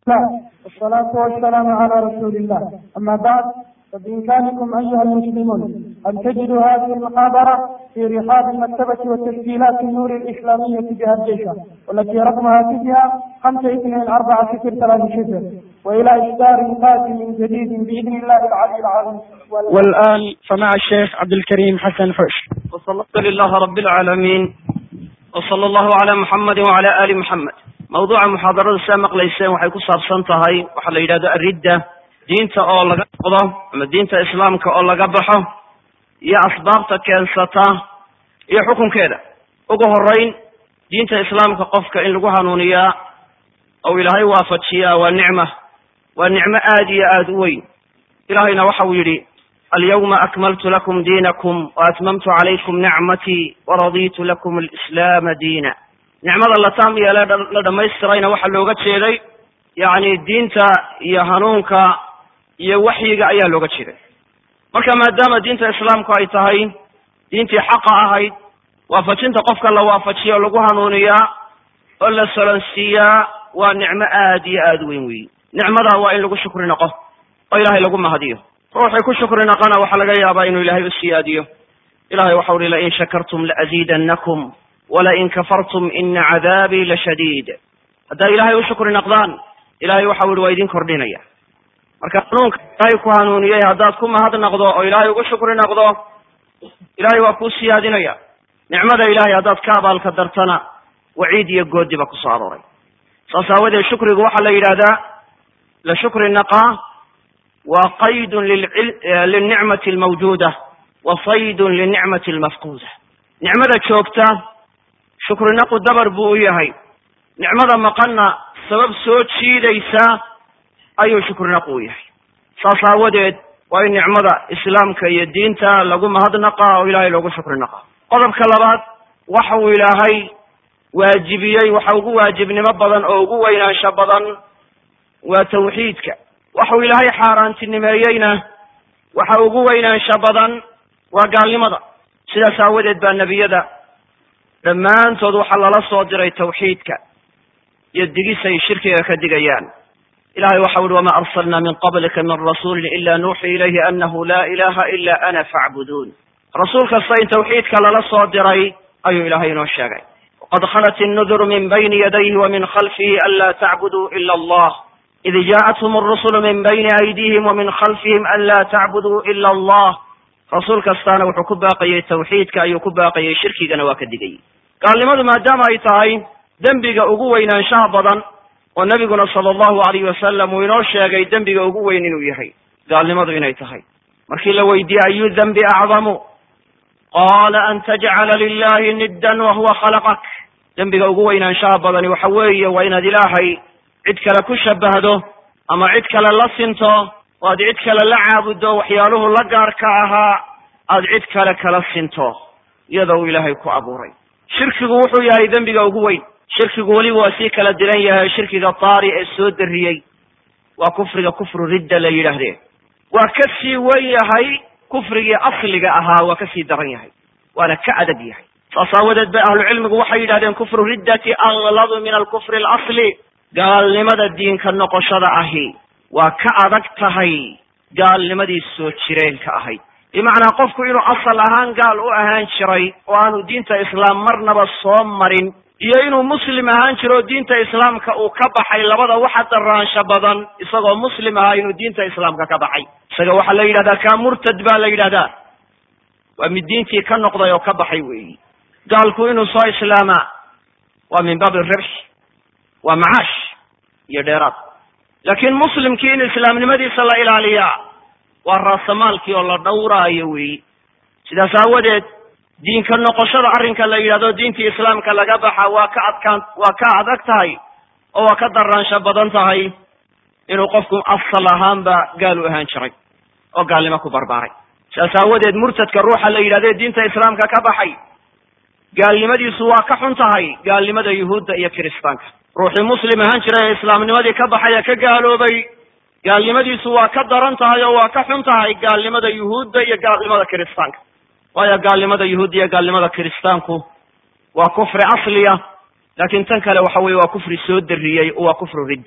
الله والصلاة والسلام على رسول الله أما بعد فبإمكانكم أيها المسلمون أن تجدوا هذه المحاضرة في رحاب المكتبة وتسجيلات النور الإسلامية بهديشة والتي رقم هاتفها خمسة اثنين أربعة صفر ثلاثة صفر وإلى إصدار قادم جديد بإذن الله العلي العظيم والآن فمع الشيخ عبد الكريم حسن حش وصلى لله رب العالمين وصلى الله على محمد وعلى آل محمد mawduuca muxaadarada sidaa maqlayseen waxay ku saabsan tahay waxaa la yidhahdo aridda diinta oo laga noqdo ama diinta islaamka oo laga baxo iyo asbaabta keensata iyo xukunkeeda ugu horeyn diinta islaamka qofka in lagu hanuuniyaa ou ilaahay waafajiyaa waa nicma waa nicmo aad iyo aad u weyn ilahayna waxa uu yidhi alyawma akmaltu lakum diinakum waatmamtu calaykum nicmatii waraditu lakum alislaama diina nicmada la taam yeele la dhammaystirayna waxaa looga jeeday yacni diinta iyo hanuunka iyo waxyiga ayaa looga jeeday marka maadaama diinta islaamku ay tahay diintii xaqa ahayd waafajinta qofka la waafajiyo o lagu hanuuniyaa oo la solonsiiyaa waa nicmo aad iyo aad weyn weyi nicmada waa in lagu shukri noqo oo ilaahay lagu mahadiyo ruuxii ku shukri noqona waxaa laga yaabaa inuu ilaahay u siyaadiyo ilahay waxau uhi lain shakartum laaziidannakum walain kafartum ina cadaabii lashadiid haddaa ilaahay u shukri naqdaan ilahay waxau yihi waa idin kordhinaya marka hanuunka ilaahay ku hanuuniyey haddaad ku mahad naqdo oo ilaahay ugu shukri naqdo ilahay waa kuu siyaadinaya nicmada ilahay haddaad ka abaalka dartana waciid iyo goodi ba kusoo arooray saas aawadeed shukrigu waxaa la yidhahdaa la shukri naqaa waa qaydun lilnicmati almawjuuda wa saydun linicmati almafquuda nicmada joogta shukrinaqu dabar buu u yahay nicmada maqanna sabab soo jiidaysa ayuu shukrinaqu u yahay saas aawadeed waa in nicmada islaamka iyo diinta lagu mahadnaqa oo ilaahay loogu shukri naqa qodobka labaad waxa uu ilaahay waajibiyey waxa ugu waajibnimo badan oo ugu weynaansho badan waa tawxiidka waxau ilaahay xaaraantinimeeyeyna waxa ugu weynaansho badan waa gaalnimada sidaas aawadeed baa nebiyada dhammaantood waxaa lala soo diray tawxiidka iyo digis ay shirkiga ka digayaan ilahay waxa uhi wama arsalna min qablika min rasuulin ila nuuxi ilayhi anahu la ilaha ila ana facbuduun rasuul kasta in tawxiidka lala soo diray ayuu ilahay inoo sheegay waqad khalat innuduru min bayni yadayhi wa min khalfihi an la tacbuduu ila allah id jaaءathum arusulu min bayni aydihim wa min khalfihim an la tacbuduu ila allah rasuul kastaana wuxuu ku baaqayey tawxiidka ayuu ku baaqayey shirkigana waa ka digayey gaalnimadu maadaama ay tahay dembiga ugu weynaanshaha badan oo nebiguna sala allahu alayhi wasalam uu inoo sheegay dembiga ugu weyn inuu yahay gaalnimadu inay tahay markii la weydiiyey ayu dembi acdamu qaala an tajcala lilahi niddan wahuwa khalaqak dembiga ugu weynaanshaha badani waxa weeye waa inaad ilaahay cid kale ku shabahdo ama cid kale la sinto oo aad cid kale la caabuddo waxyaaluhu la gaarka ahaa aad cid kale kala sinto iyadoo uu ilaahay ku abuuray shirkigu wuxuu yahay dembiga ugu weyn shirkigu weliba waa sii kala diran yahay shirkiga taari ee soo dariyey waa kufriga kufru ridda la yidhaahdee waa ka sii wen yahay kufrigii asliga ahaa waa ka sii daran yahay waana ka adag yahay saas aawadeed bay ahlucilmigu waxay yidhahdeen kufru riddati agladu min alkufri alasli gaalnimada diinka noqoshada ahi waa ka adag tahay gaalnimadii soo jireenka ahayd bimacnaa qofku inuu asal ahaan gaal u ahaan jiray oo aanu diinta islaam marnaba soo marin iyo inuu muslim ahaan jiro oo diinta islaamka uu ka baxay labada waxa daraansho badan isagoo muslim ahaa inuu diinta islaamka ka baxay isaga waxaa la yidhahdaa kaa murtad baa la yidhahdaa waa mid diintii ka noqday oo ka baxay weeyi gaalku inuu soo islaamaa waa min baabi ribx waa macaash iyo dheeraad laakiin muslimkii in islaamnimadiisa la ilaaliyaa waa raasamaalkii oo la dhowraayo weeyi sidaas aawadeed diinka noqoshada arrinka la yidhahdo diintii islaamka laga baxa waa ka adkaan waa ka adag tahay oo waa ka daraansho badan tahay inuu qofku asal ahaanba gaal u ahaan jiray oo gaalnimo ku barbaaray sidaas aawadeed murtadka ruuxa la yidhahdo ee diinta islaamka ka baxay gaalnimadiisu waa ka xun tahay gaalnimada yuhuudda iyo kiristaanka ruuxii muslim ahaan jiray ee islaamnimadii ka baxay ee ka gaaloobay gaalnimadiisu waa ka daran tahay oo waa ka xun tahay gaalnimada yuhuudda iyo gaalnimada kiristaanka waayo gaalnimada yuhuudda iyo gaalnimada kiristaanku waa kufri asliya laakiin tan kale waxa weye waa kufri soo dariyey oo waa kufru ridda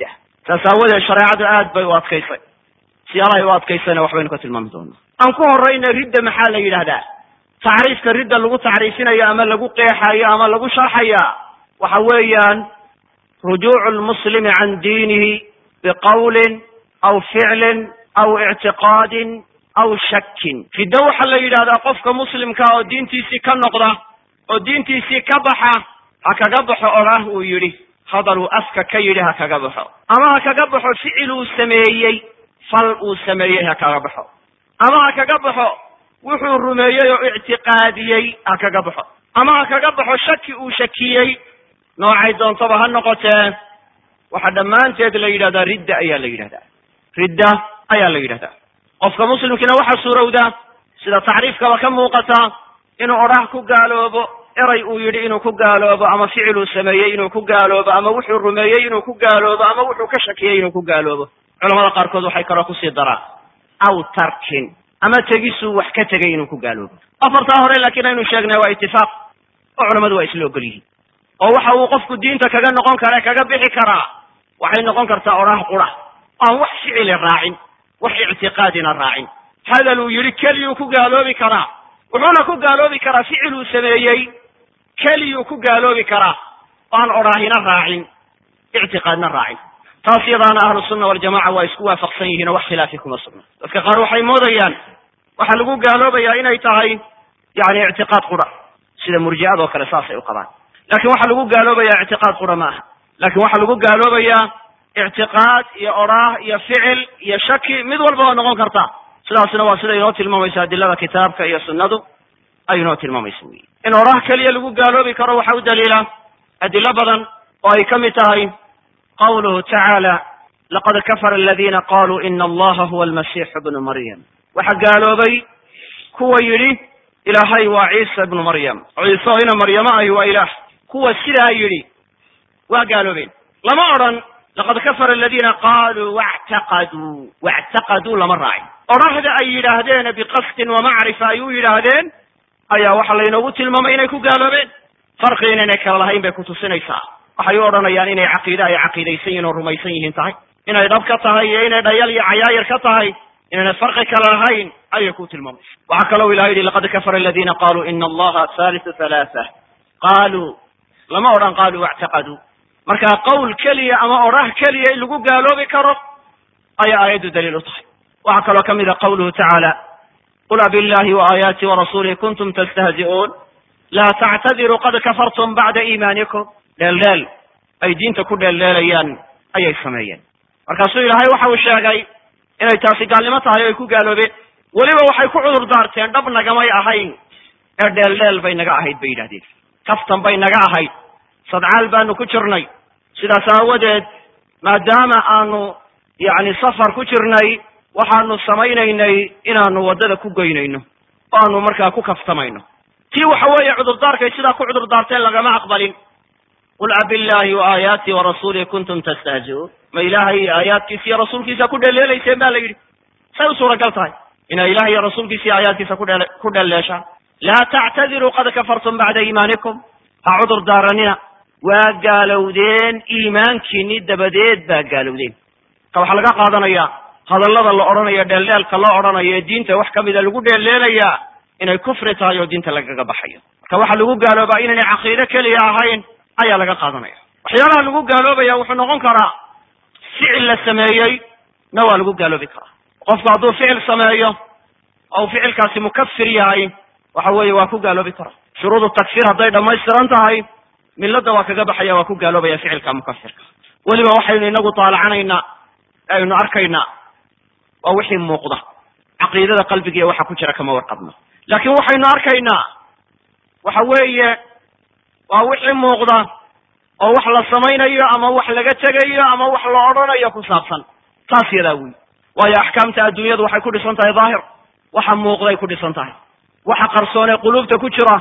saas aawadeed shareecadu aad bay u adkaysay siyaalahay u adkaysayna waxbaynu ka tilmaami doonaa aan ku horayna ridda maxaa la yidhahdaa tacriifka ridda lagu tacriifinayo ama lagu qeexayo ama lagu sharxaya waxa weeyaan rujuucu lmuslimi can diinihi biqawlin aw ficlin aw ictiqaadin aw shakin riddo waxaa la yidhahdaa qofka muslimka oo diintiisii ka noqda oo diintiisii ka baxa ha kaga baxo odhaah uu yidhi hadal uu afka ka yidhi ha kaga baxo ama ha kaga baxo ficil uu sameeyey fal uu sameeyey ha kaga baxo ama ha kaga baxo wuxuu rumeeyey oo ictiqaadiyey ha kaga baxo ama ha kaga baxo shaki uu shakiyey noocay doontaba ha noqotee waxaa dhammaanteed la yidhahdaa ridda ayaa la yidhahdaa ridda ayaa la yidhahdaa qofka muslimkiina waxaa suurowda sida tacriifkaba ka muuqata inuu odhaah ku gaaloobo eray uu yidhi inuu ku gaaloobo ama ficil uu sameeyey inuu ku gaaloobo ama wuxuu rumeeyey inuu ku gaaloobo ama wuxuu ka shakiyey inuu ku gaaloobo culamada qaarkood waxay kaloo kusii daraan aw tarkin ama tegisuu wax ka tegay inuu ku gaaloobo afartaa hore laakiin aynu sheegnay waa itifaaq oo culamadu waa isla ogol yihiin oo waxa uu qofku diinta kaga noqon kara kaga bixi karaa waxay noqon kartaa odhaah qura aan wax ficili raacin wax ictiqaadina raacin hadal uu yidhi keliyuu ku gaaloobi karaa wuxuuna ku gaaloobi karaa ficil uu sameeyey keliyuu ku gaaloobi karaa aan odhaahina raacin ictiqaadna raacin taas yadaana ahlu sunna waljamaca waa isku waafaqsan yihiin oo wax khilaafi kuma sugna dadka qaar waxay moodayaan waxaa lagu gaaloobayaa inay tahay yani ictiqaad qura sida murji'ada oo kale saasay u qabaan lakin waxaa lagu gaaloobayaa ictiqaad qura ma aha lakin waxaa lagu gaaloobayaa ictiqaad iyo odhaah iyo ficil iyo shaki mid walba waa noqon karta sidaasna waa sida inoo tilmaamaysa adilada kitaabka iyo sunnadu ay inoo tilmaamaysa wey in odhaah keliya lagu gaaloobi karo waxa u daliila adilo badan oo ay ka mid tahay qawluhu tacaala laqad kafara aladina qaluu ina allaha huwa almasixu bnu maryam waxaa gaaloobay kuwa yidhi ilaahay waa ciisa ibnu maryam ciise oo ina maryamo ahi waa ilaah kuwa sidaa yidhi waa gaaloobeen lama odhan laqad kafara aladina qaluu wactaqaduu wactaqaduu lama raacin odhahda ay yidhaahdeen biqasdin wamacrifa ay u yidhaahdeen ayaa waxaa laynoogu tilmaamay inay ku gaaloobeen farqi inaynay kala lahayn bay kutusinaysaa waxay u odhanayaan inay caqiide ay caqiidaysan yihin oo rumaysan yihiin tahay inay dhab ka tahay iyo inay dhayal iyo cayaayir ka tahay inaynay farqi kala lahayn ayay ku tilmaamaysa waxaa kaloo ilaha yidhi laqad kafara aladina qaluu ina allaha halisu halaatha qaaluu lama odhan qaaluu wactaqaduu marka qowl keliya ama odhah keliya in lagu gaaloobi karo ayaa aayaddu daliil u tahay waxaa kaloo ka mid a qawluhu tacaala qul abillahi waaaayaati warasuulih kuntum tastahzi'uun laa tactadiruu qad kafartum bacda iimaanikum dheeldheel ay diinta ku dheeldheelayaan ayay sameeyeen markaasuu ilaahay waxa uu sheegay inay taasi gaalnimo tahay o ay ku gaaloobeen weliba waxay ku cudur daarteen dhab nagamay ahayn ee dheeldheel bay naga ahayd bay yidhahdeen kaftan bay naga ahayd sadcaal baanu ku jirnay sidaas aawadeed maadaama aanu yacni safar ku jirnay waxaanu samaynaynay inaanu waddada ku goynayno oo aanu markaa ku kaftamayno tii waxa weeye cudurdaarkay sidaa ku cudur daarteen lagama aqbalin qul abillahi waaayaati warasuulih kuntum tastahzi'uun ma ilaahay iyo aayaadkiisa iyo rasuulkiisa ku dheleelayseen ba la yidhi say u suuragal tahay inay ilaah iyo rasuulkiisa iyo aayaadkiisa kudhe ku dheleeshaan laa tactadiruu qad kafartum bacda iimaanikum ha cudur daaranina waa gaalowdeen iimaankiini dabadeed baa gaalowdeen marka waxaa laga qaadanaya hadallada la odhanayo dheeldheelka loo odhanayo ee diinta wax kamida lagu dheeldheelayaa inay kufri tahay oo diinta lagaga baxayo marka waxaa lagu gaaloobaa inaynay caqiide keliya ahayn ayaa laga qaadanaya waxyaalaha lagu gaaloobaya wuxuu noqon karaa ficil la sameeyey na waa lagu gaaloobi karaa qofku hadduu ficil sameeyo oo uu ficilkaasi mukafir yahay waxa weeye waa ku gaaloobi karaa shuruudu takfir hadday dhammaystiran tahay milada waa kaga baxaya waa ku gaaloobaya ficilka mukafirka weliba waxaynu inagu taalacanaynaa aynu arkaynaa waa wixii muuqda caqiidada qalbiga iyo waxa ku jira kama warqabno laakin waxaynu arkaynaa waxa weeye waa wixii muuqda oo wax la samaynayo ama wax laga tegayo ama wax la odhanayo ku saabsan taas yadaa wey waayo axkaamta adduunyadu waxay ku dhisan tahay daahir waxa muuqday ku dhisan tahay waxa qarsoon ee quluubta ku jira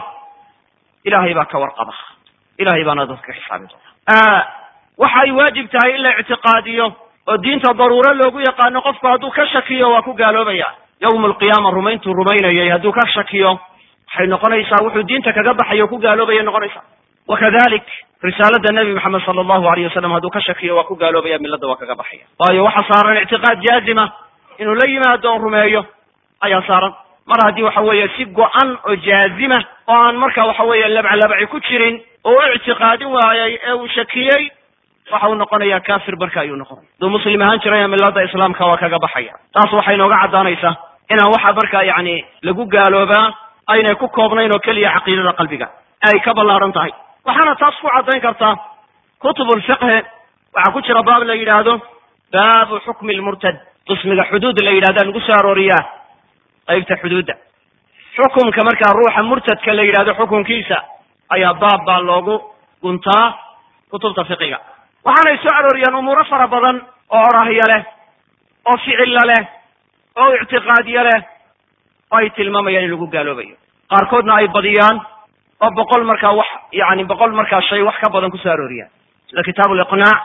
ilahay baa ka warqaba ilahay baana dadka ka xisaabi doona waxa ay waajib tahay in la ictiqaadiyo oo diinta daruuro loogu yaqaano qofku hadduu ka shakiyo waa ku gaaloobaya yawma alqiyaama rumayntuu rumaynayay hadduu ka shakiyo waxay noqonaysaa wuxuu diinta kaga baxayo o ku gaaloobaya noqonaysaa wakadalik risaalada nebi maxamed sala allahu alayh wasalam hadduu ka shakiyo waa ku gaaloobaya milladda waa kaga baxaya waayo waxa saaran ictiqaad jaazima inuu la yimaado on rumeeyo ayaa saaran mar haddii waxa weeye si go-an oo jaazima oo aan marka waxa weeye labcalabaci ku jirin oo u ictiqaadin waayay ee uu shakiyey waxa uu noqonayaa kafir marka ayuu noqonaya hadduu muslim ahaan jiraya milada islaamka waa kaga baxaya taas waxay inooga caddaanaysaa inaan waxa marka yacni lagu gaaloobaa aynay ku koobnayn oo keliya caqiidada qalbiga ay ka ballaaran tahay waxaana taas ku caddayn kartaa kutub lfiqhi waxaa ku jira baab la yidhaahdo baabu xukmi lmurtad qismiga xuduud la yidhahda lagu soo arooriyaa qaybta xuduudda xukumka markaa ruuxa murtadka la yidhahdo xukunkiisa ayaa baab baa loogu guntaa kutubta fiqiga waxaanay soo arooriyaan umuuro fara badan oo orahya leh oo ficilla leh oo ictiqaadya leh oo ay tilmaamayaan in lagu gaaloobayo qaarkoodna ay badiyaan oo boqol markaa wax yani boqol markaa shay wax ka badan kusoo arooriyaan sida kitaab liqnaac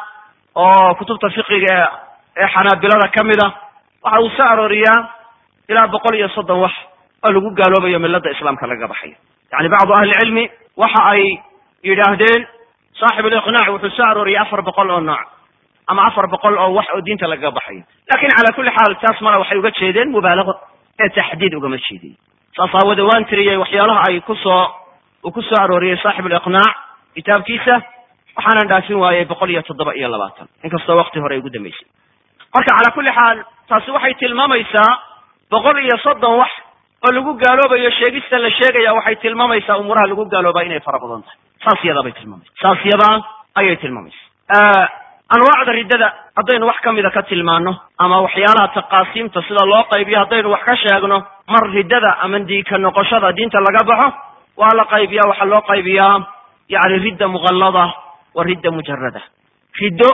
oo kutubta fiqiga ee xanaabilada ka mid a waxa uu soo arooriyaa ilaa boqol iyo soddon wax oo lagu gaaloobayo milada islaamka lagaga baxayo yani bacdu ahli cilmi waxa ay yidhaahdeen saaxib liqnaac wuxuu soo arooriyay afar boqol oo nooc ama afar boqol oo wax oo diinta lagaga baxayo lakin cala kulli xaal taas mala waxay uga jeedeen mubaalago ee taxdiid ugama jeedin saas aawade waan tiriyey waxyaalaha ay kusoo uu ku soo arooriyey saaxib liqnaac kitaabkiisa waxaanan dhaafin waayey boqol iyo toddoba iyo labaatan inkastoo wakti hore ay ugu dambeysay marka cala kulli xaal taasi waxay tilmaamaysaa boqol iyo soddon wax oo lagu gaaloobayo sheegista la sheegaya waxay tilmaamaysaa umuuraha lagu gaaloobaa inay fara badan tahay saas yadaa bay tilmaamaysa saas yadaa ayay tilmaamaysa anwaacda riddada haddaynu wax ka mida ka tilmaano ama waxyaalaha taqaasiimta sida loo qaybiyo haddaynu wax ka sheegno mar riddada ama diika noqoshada diinta laga baxo waa la qaybiya waxaa loo qaybiyaa yani ridda muqallada wa ridda mujarada riddo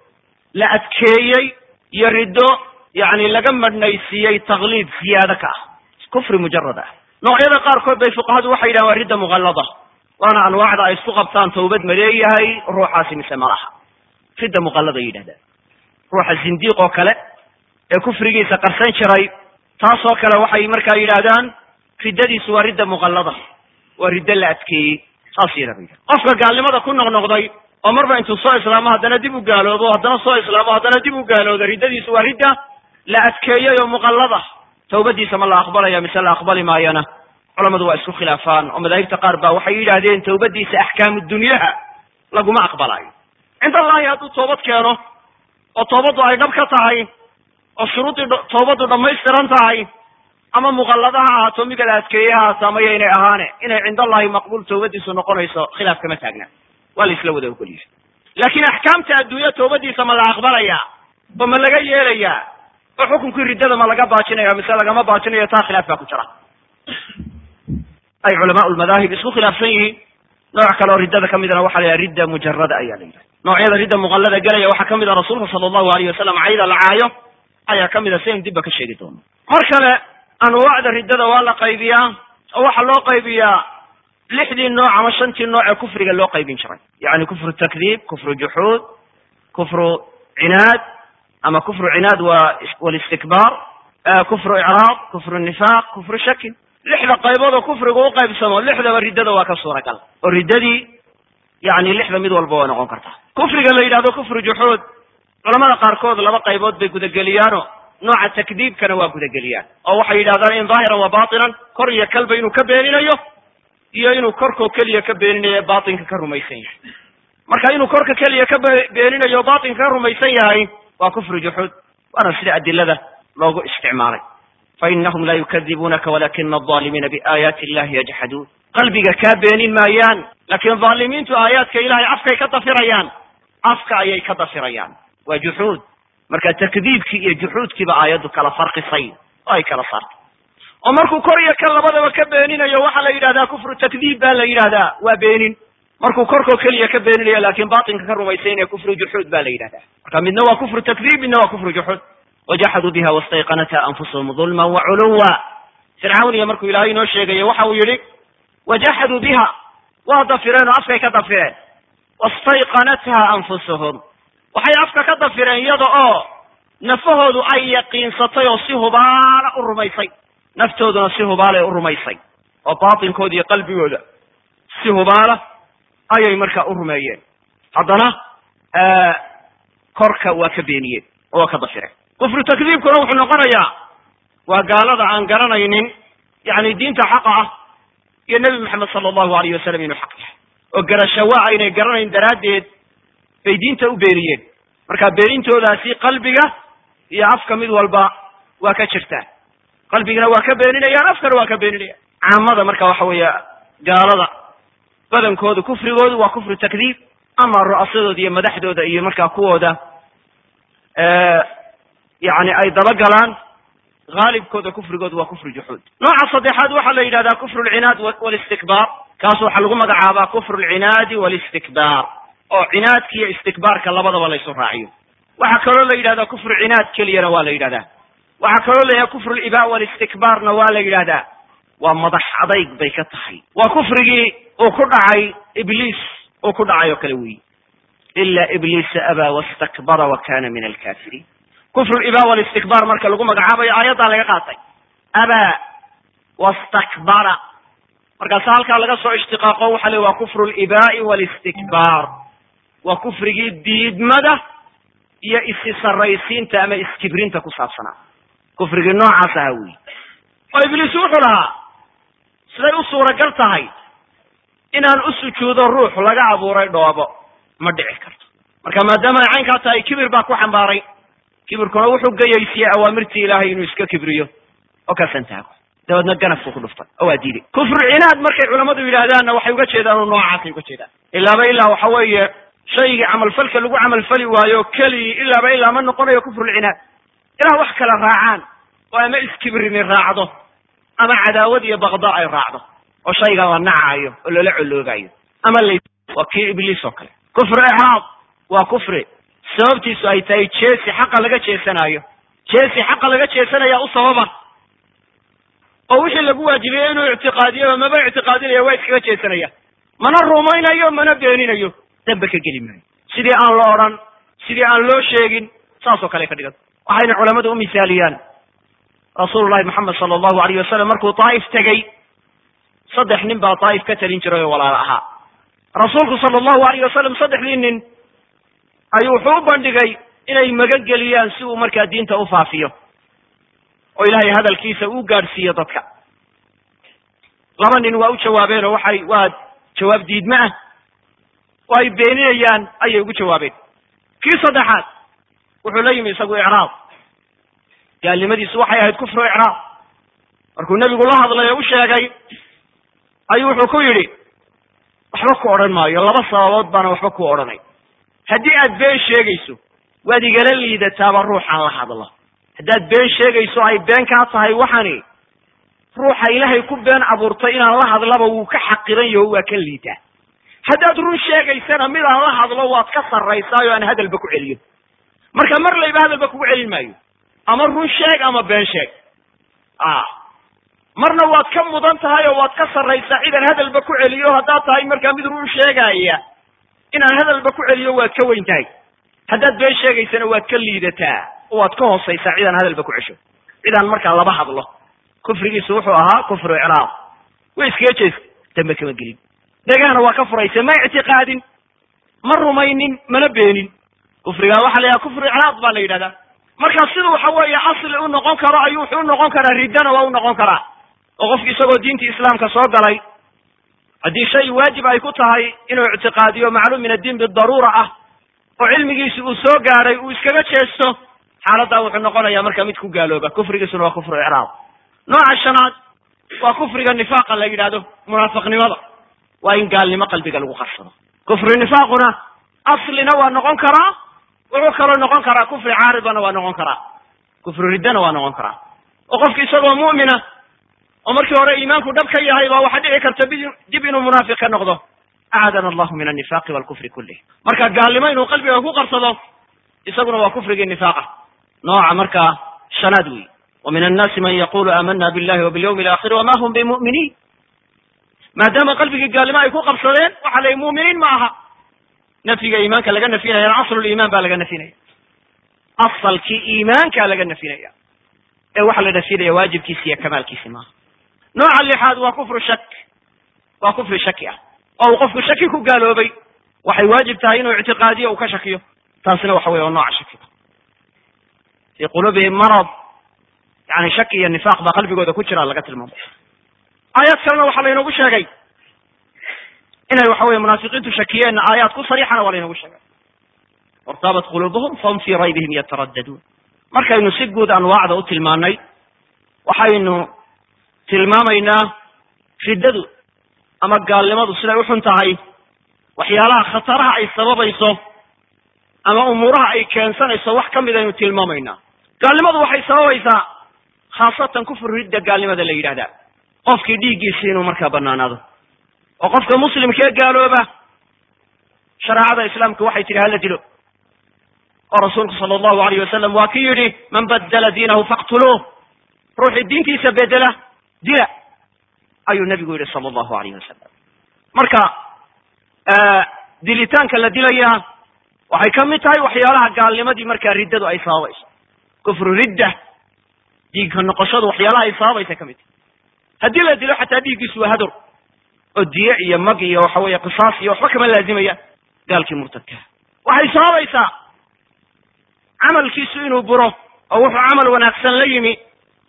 la adkeeyey iyo riddo yani laga madhnaysiiyey takliid ziyaado ka ah kufri mujarad ah noocyada qaarkood bay fuqahadu waxay yidhahan waa ridda muqallada waana anwaacda ay isku qabtaan tawbad ma leeyahay ruuxaasi mise ma laha ridda muqallada yidhahdaan ruuxa zindiiq oo kale ee kufrigiisa qarsan jiray taasoo kale waxay markaa yidhaahdaan riddadiisu waa ridda muqallada waa riddo la adkeeyey saas yada ba yidhahda qofka gaalnimada ku noqnoqday oo marba intuu soo islaamo haddana dib u gaaloobo haddana soo islaamo haddana dib u gaalooda riddadiisu waa ridda la adkeeyey oo muqallada tawbadiisa ma la aqbalaya mise la aqbali maayana culamadu waa isku khilaafaan oo madaahibta qaar ba waxay yidhaahdeen tawbadiisa axkaamu dunyaha laguma aqbalayo cinda allahi hadduu toobad keeno oo toobaddu ay dhab ka tahay oo shuruuddii toobaddu dhammaystiran tahay ama muqallada ha ahaato miga la adkeeye ha ahaato ama yaynay ahaane inay cind allahi maqbuul tawbadiisu noqonayso khilaaf kama taagna waa la isla wada ogolyahay laakiin axkaamta adduunya toobadiisa ma la aqbalaya oo ma laga yeelayaa oo xukunkii riddada ma laga baajinaya mise lagama baajinayo taa khilaaf baa ku jira ay culamaa lmadaahib isku khilaafsan yihiin nooc kale oo riddada ka midna waxa la yidhaha ridda mujarada ayaa la yidhaha noocyada ridda muqallada gelaya waxaa kamid a rasuulka sala allahu alayh wasalam cayda la caayo ayaa kamid a sidaynu dibba ka sheegi doono mar kale anwaacda riddada waa la qaybiyaa oo waxaa loo qaybiyaa lixdii nooc ama shantii nooc ee kufriga loo qaybin jiray yani kufru takdiib kufru juxuud kufru cinaad ama kufru cinaad wa walistikbaar kufru icraab kufru nifaaq kufru shakin lixda qaybood oo kufrigu u qaybsamo lixdaba riddada waa ka suuragal oo riddadii yani lixda mid walba waa noqon kartaa kufriga la yidhahdo kufru juxuud culamada qaarkood laba qaybood bay gudageliyaano nooca takdiibkana waa gudageliyaan oo waxay yidhahdaan in daahiran wa batinan kor iyo kalba inuu ka beeninayo iyo inuu korkoo keliya ka beeninayo batinka ka rumaysan yahay marka inuu korka keliya ka beeninayo batinka ka rumaysan yahay waa kufru juxuud waana sida adilada loogu isticmaalay fainahum la yukadibuunaka walakina alظaalimiina biaayaati illahi yajxaduun qalbiga kaa beenin maayaan laakiin dhaalimiintu aayaadka ilahay afkay ka dafirayaan afka ayay ka dafirayaan waa juxuud marka takdiibkii iyo juxuudkiiba aayaddu kala farqisay oo ay kala saartay oo markuu kor iyo kan labadaba ka beeninayo waxaa la yidhahdaa kufru takdiib baa la yidhahdaa waa beenin markuu korkoo keliya ka beeninayo laakin batinka ka rumaysaynaya kufru juxuud ba la yidhahdaa marka midna waa kufru takdiib midna waa kufru juxuud wajaxaduu biha wastayqanatha anfusahum dulman waculuwa fircawn iyo markuu ilaahay inoo sheegayo waxa uu yihi wajaxaduu biha waa dafireen oo afkay ka dafireen wastayqanatha anfusuhum waxay afka ka dafireen iyada oo nafahoodu ay yaqiinsatay oo si hubaala u rumaysay naftooduna si hubaalay u rumaysay oo batinkooda iyo qalbigooda si hubaala ayay markaa u rumeeyeen haddana korka waa ka beeniyeen oo waa ka dafireen kufru takdiibkuna wuxuu noqonayaa waa gaalada aan garanaynin yani diinta xaqa ah iyo nebi maxamed sala allahu alayh wasalam inuu xaq yahay oo garashawa aynay garanayn daraaddeed bay diinta u beeniyeen marka beenintoodaasi qalbiga iyo afka mid walba waa ka jirtaa qalbigana waa ka beeninayaan afkana waa ka beeninayaan caamada marka waxa weeye gaalada badankooda kufrigoodu waa kufru takdiib ama ru'asadooda iyo madaxdooda iyo markaa kuwooda yani ay dabagalaan haalibkooda kufrigoodu waa kufru juxuud nooca saddexaad waxaa la yidhahdaa kufru lcinaad walistikbaar kaas waxaa lagu magacaabaa kufru lcinaadi walistikbaar oo cinaadka iyo istikbaarka labadaba laysu raaciyo waxaa kaloo la yidhahdaa kufru cinaad keliyana waa la yidhahdaa waxaa kaloo la yidhahda kufru liba walistikbaarna waa la yidhahdaa waa madax adayg bay ka tahay waa kufrigii uu ku dhacay ibliis uu ku dhacay oo kale weyi ila ibliisa abaa wastakbara wa kana min alkafiriin kufru liba walistikbaar marka lagu magacaabayo aayaddaa laga qaatay abaa wastakbara markaasa halkaa laga soo ishtiqaaqo waxa le waa kufru libaai walistikbaar waa kufrigii diidmada iyo isi saraysiinta ama iskibrinta ku saabsanaa kufrigii noocaas ahaa weyi oo ibliis wuxuu lahaa siday u suuragal tahay inaan u sujuudo ruux laga abuuray dhoobo ma dhici karto marka maadaama ay caynkaa tahay kibir baa ku xambaaray kibirkuna wuxuu gayaysiyey awaamirtii ilaahay inuu iska kibriyo oo ka santaago dabeedna ganafku ku dhuftay oo waa diiday kufru cinaad markay culammadu yidhaahdaanna waxay uga jeedaan oo noocaasay uga jeedaan ilaaba ilaa waxa weeye shaygii camalfalka lagu camalfali waayo keligii ilaaba ilaa ma noqonayo kufrulcinaad ilaa wax kala raacaan oo ama iskibrini raacdo ama cadaawad iyo bakda ay raacdo oo shaygan la nacaayo oo lala coloobayo ama la waa kii ibliis oo kale kufru icraab waa kufri sababtiisu ay tahay jeesi xaqa laga jeesanaayo jeesi xaqa laga jeesanaya u sababa oo wixii lagu waajibiyey inuu ictiqaadiyo maba ictiqaadinaya waa iskaga jeesanaya mana rumaynayo mana beeninayo dambe ka geli maayo sidii aan la odhan sidii aan loo sheegin saas oo kale ka dhigan waxayna culamadu u misaaliyaan rasuulu llahi moxamed sala allahu alayh wasalam markuu daa'if tegey saddex nin baa daa'if ka talin jiray oo walaalo ahaa rasuulku sala allahu alayh wasalam saddexdii nin ayuu wuxuu u bandhigay inay magan geliyaan si uu markaa diinta u faafiyo oo ilaahay hadalkiisa uu gaadhsiiyo dadka laba nin waa u jawaabeen oo waxay waa jawaab diidme ah oo ay beeninayaan ayay ugu jawaabeen kii saddexaad wuxuu la yimi isagu icraab gaalnimadiisu waxay ahayd kufru icraab markuu nebigu la hadlay oo u sheegay ayuu wuxuu ku yidhi waxba ku odhan maayo laba sababood baana waxba ku odhanay haddii aad been sheegayso waad igala liidataaba ruuxaan la hadlo haddaad been sheegayso ay been kaa tahay waxani ruuxa ilaahay ku been abuurtay inaan la hadlaba wuu ka xaqiran yaho waa ka liitaa haddaad run sheegaysana mid aan la hadlo waad ka sarraysaayo aan hadalba ku celiyo marka mar layba hadalba kugu celin maayo ama run sheeg ama been sheeg a marna waad ka mudan tahay oo waad ka sarraysaa cidaan hadalba ku celiyo haddaad tahay markaa mid run sheegaya inaan hadalba ku celiyo waad ka weyn tahay haddaad been sheegaysana waad ka liidataa oo waad ka hoosaysaa cidaan hadalba ku cesho cidaan markaa laba hadlo kufrigiisu wuxuu ahaa kufru icraab way iskaga jeesta dambe kama gelin dhegahana waa ka furaysa ma ictiqaadin ma rumaynin mana beenin kufrigaa waxa la yidhaha kufru icraab baa la yidhahdaa marka sida waxa weeye asli u noqon karo ayuu wuxuu u noqon karaa riddana waa u noqon karaa oo qofki isagoo diintii islaamka soo galay haddii shay waajib ay ku tahay inuu ictiqaadiyo macluum min addiin bidaruura ah oo cilmigiisi uu soo gaadhay uu iskaga jeesto xaaladdaa wuxuu noqonayaa marka mid ku gaalooba kufrigiisuna waa kufru icraab nooca shanaad waa kufriga nifaaqa la yidhahdo munaafiqnimada waa in gaalnimo qalbiga lagu qarsado kufri nifaaquna aslina waa noqon karaa wuxuu kaloo noqon karaa kufri caaridana waa noqon karaa kufri riddana waa noqon karaa oo qofki isagoo mu'mina oo markii hore iimaanku dhab ka yahay baa waxaa dhici karta dib inuu munaafiq ka noqdo acadana allahu min annifaaqi walkufri kullih marka gaalnimo inuu qalbiga ku qarsado isaguna waa kufrigii nifaaqa nooca markaa shanaad wey wa min annaasi man yaqulu aamana billahi wa bilyawmi alaakhiri wama hum bimuminiin maadaama qalbigii gaalnimo ay ku qabsadeen waxa la mu'miniin ma aha nafyiga iimaanka laga nafinaya asluliimaan baa laga nafinaya asalkii iimaanka laga nafinaya ee waxa la nafinaya waajibkiisi iyo kamaalkiisi maaha nooca lixaad waa kufru shak waa kufri shaki ah oo uu qofku shaki ku gaaloobay waxay waajib tahay inuu ictiqaadiyo uu ka shakiyo taasina waxa weye waa nooca shakiga fii quluubihim marad yani shaki iyo nifaaq baa qalbigooda ku jira laga tilmaamay aayaad kalena waxaa laynoogu sheegay inay waxa weye munaafiqiintu shakiyeenna aayaad ku sariixana waa laynoogu sheegay wartaabat quluubuhum fahum fii raybihim yataraddaduun markaynu si guud anwaacda u tilmaanay waxaynu tilmaamaynaa riddadu ama gaalnimadu siday uxun tahay waxyaalaha khataraha ay sababayso ama umuuraha ay keensanayso wax ka mid aynu tilmaamaynaa gaalnimadu waxay sababaysaa khaasatan kufur ridda gaalnimada la yidhahdaa qofkii dhiiggiisi inuu markaa banaanaado oo qofka muslimkee gaalooba shareecada islaamka waxay tihi hala dilo oo rasuulku sala allahu alayh wasalam waa ki yidhi man badala diinahu faqtuluuh ruuxii diintiisa bedela dila ayuu nebigu yidhi sala allahu alayh wasalam marka dilitaanka la dilayaa waxay ka mid tahay waxyaalaha gaalnimadii markaa riddadu ay sababayso kufru ridda dhiigka noqoshadu waxyaalaha ay sababaysa ka mid tahay haddii la dilo xataa dhiiggiisu waa hadur oo diye iyo mag iyo waxa weeye qisaas iyo waxba kama laazimaya gaalkii murtadkaa waxay sababaysaa camalkiisu inuu buro oo wuxuu camal wanaagsan la yimi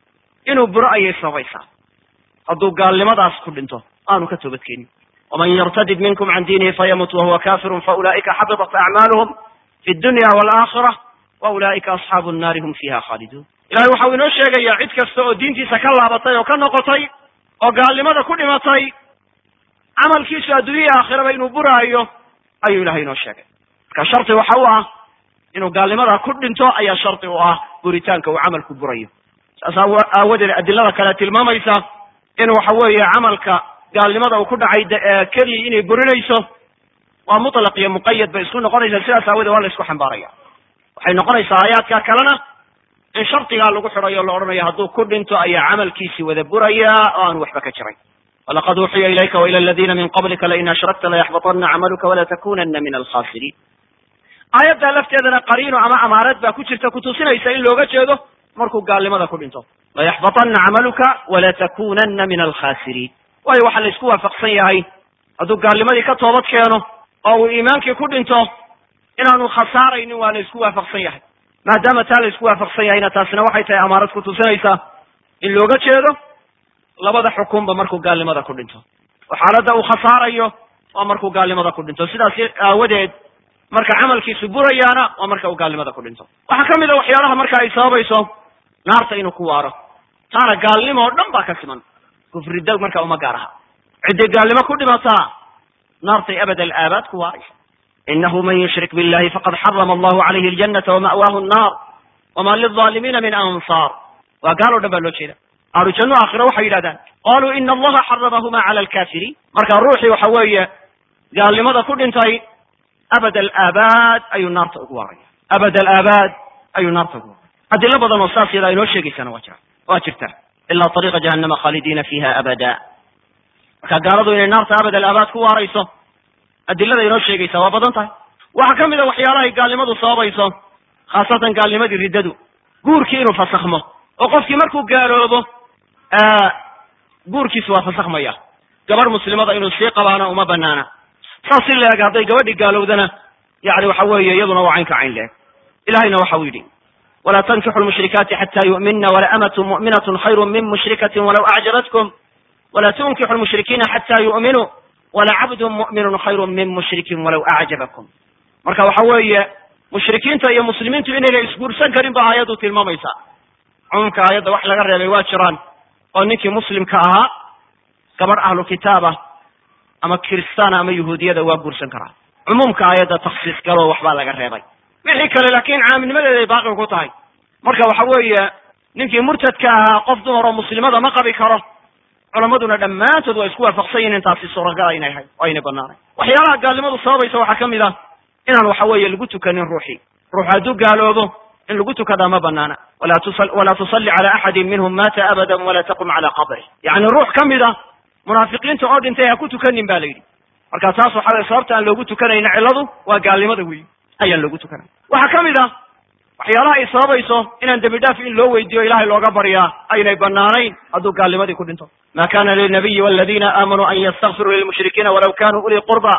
inuu buro ayay sababaysaa hadduu gaalnimadaas ku dhinto aanu ka toobadkeenin waman yartadid minkum can diinihi fayamut wahuwa kafirun faulaa'ika xabitat acmaaluhum fi dunya waalaakhira wa ulaa'ika asxaabu nnaari hum fiiha khaaliduun ilahay waxau inoo sheegayaa cid kasta oo diintiisa ka laabatay oo ka noqotay oo gaalnimada ku dhimatay camalkiisu adduunyahii aakhiraba inuu buraayo ayuu ilahay inoo sheegay marka shardi waxa u ah inuu gaalnimada ku dhinto ayaa shardi u ah buritaanka uu camalku burayo saas aawadeed adilada kale tilmaamaysa in waxa weeye camalka gaalnimada uu ku dhacay keliya inay burinayso waa mutlaq iyo muqayad bay isku noqonaysaa sidaas aawadeed waa la isku xambaaraya waxay noqonaysaa aayaadka kalena in shardigaa lagu xidhayo o la odhanayo hadduu ku dhinto ayaa camalkiisii wada buraya oo aan waxba ka jiray walaqad uuxiya ilayka waila aladiina min qablika lain ashrakta layaxbaطana camaluka walatakunana min alkhasiriin aayaddaa lafteedana qariino ama amaarad baa ku jirta kutusinaysa in looga jeedo markuu gaalnimada ku dhinto layaxbaطana camaluka walatakunana min alkhasiriin waayo waxaa la isku waafaqsan yahay hadduu gaalnimadii ka toobad keeno oo uu iimaankii ku dhinto inaanu khasaaraynin waa la isku waafaqsan yahay maadaama taa la isku waafaqsan yahayna taasina waxay tahay amaarad kutusinaysaa in looga jeedo labada xukunba markuu gaalnimada ku dhinto oo xaaladda uu khasaarayo waa markuu gaalnimada ku dhinto sidaas aawadeed marka camalkiisu burayaana waa marka uu gaalnimada ku dhinto waxaa ka mid a waxyaalaha marka ay sababayso naarta inuu ku waaro taana gaalnimo oo dhan baa ka siman kufridda marka uma gaar aha cidday gaalnimo ku dhimataa naartay abad alaabaad ku waaraysa inahu man yushrik billahi faqad xarama allahu calayhi aljanata wama'waahu annar wama lilظaalimiina min ansaar waa gaal o dhan baa loo jeeda ahlu janno aakhira waxay yidhahdaan qaluu ina allaha xaramahuma cala alkafiriin marka ruuxii waxa weeye gaalnimada ku dhintay abad alaabaad ayuu naarta ugu waaraya abad alaabaad ayuu naarta ugu waaraya adilo badan oo saas yadaa inoo sheegaysana waa jira waa jirta ilaa ariiqa jahannama khaalidiina fiiha abada marka gaaladu inay naarta abad alaabaad ku waarayso adilada inoo sheegaysa waa badan tahay waxaa ka mid a waxyaalahay gaalnimadu sababayso khaasatan gaalnimadii riddadu guurkii inuu fasakhmo oo qofkii markuu gaaloobo guurkiisu waa fasakhmaya gabarh muslimada inuu sii qabaana uma banaana saas si la eg hadday gabadhi gaalowdana yani waxa weeye iyaduna waa caynka cayn leeg ilahayna waxa uu yidhi walaa tankixu lmushrikaati xata yu'minna wala amatu mu'minatu khayru min mushrikatin walaw acjabatkum wala tunkixu lmushrikiina xata yu'minuu wala cabdun mu'minun khayru min mushrikin walaw acjabakum marka waxa weeye mushrikiinta iyo muslimiintu inayna isguursan karin ba aayaddu tilmaamaysa cumuumka aayadda wax laga reebay waa jiraan oo ninkii muslimka ahaa gabadh ahlu kitaaba ama kiristaana ama yahuudiyada waa guursan karaa cumuumka aayadda taksiis galoo waxbaa laga reebay wixii kale laakiin caamilnimadeeda ay baaqi ku tahay marka waxa weeye ninkii murtadka ahaa qof dumar oo muslimada ma qabi karo culammaduna dhammaantood waa isku waafaqsan yihin taasi suuragala inay hay oo aynay banaanayn waxyaalaha gaalnimadu sababaysa waxaa ka mid ah inaan waxa weeye lagu tukanin ruuxii ruux hadduu gaaloobo in lagu tukadaa ma banaana walaa tusalli cala axadin minhum mata abadan walaa taqum cala qabrih yani ruux ka mid a munaafiqiinta oo dhintay ha ku tukanin ba la yidhi marka taas waxa weye sababta aan loogu tukanayna cilladu waa gaalnimada weyi ayaan loogu tukanay waxaa ka mid ah waxyaalaha ay sababayso inaan dembi dhaaf in loo weydiiyo ilahay looga baryaa aynay banaanayn hadduu gaalnimadii ku dhinto ma kana lilnabiyi waladiina aamanuu an yastakfiruu lilmushrikiina walaw kanuu uli qurba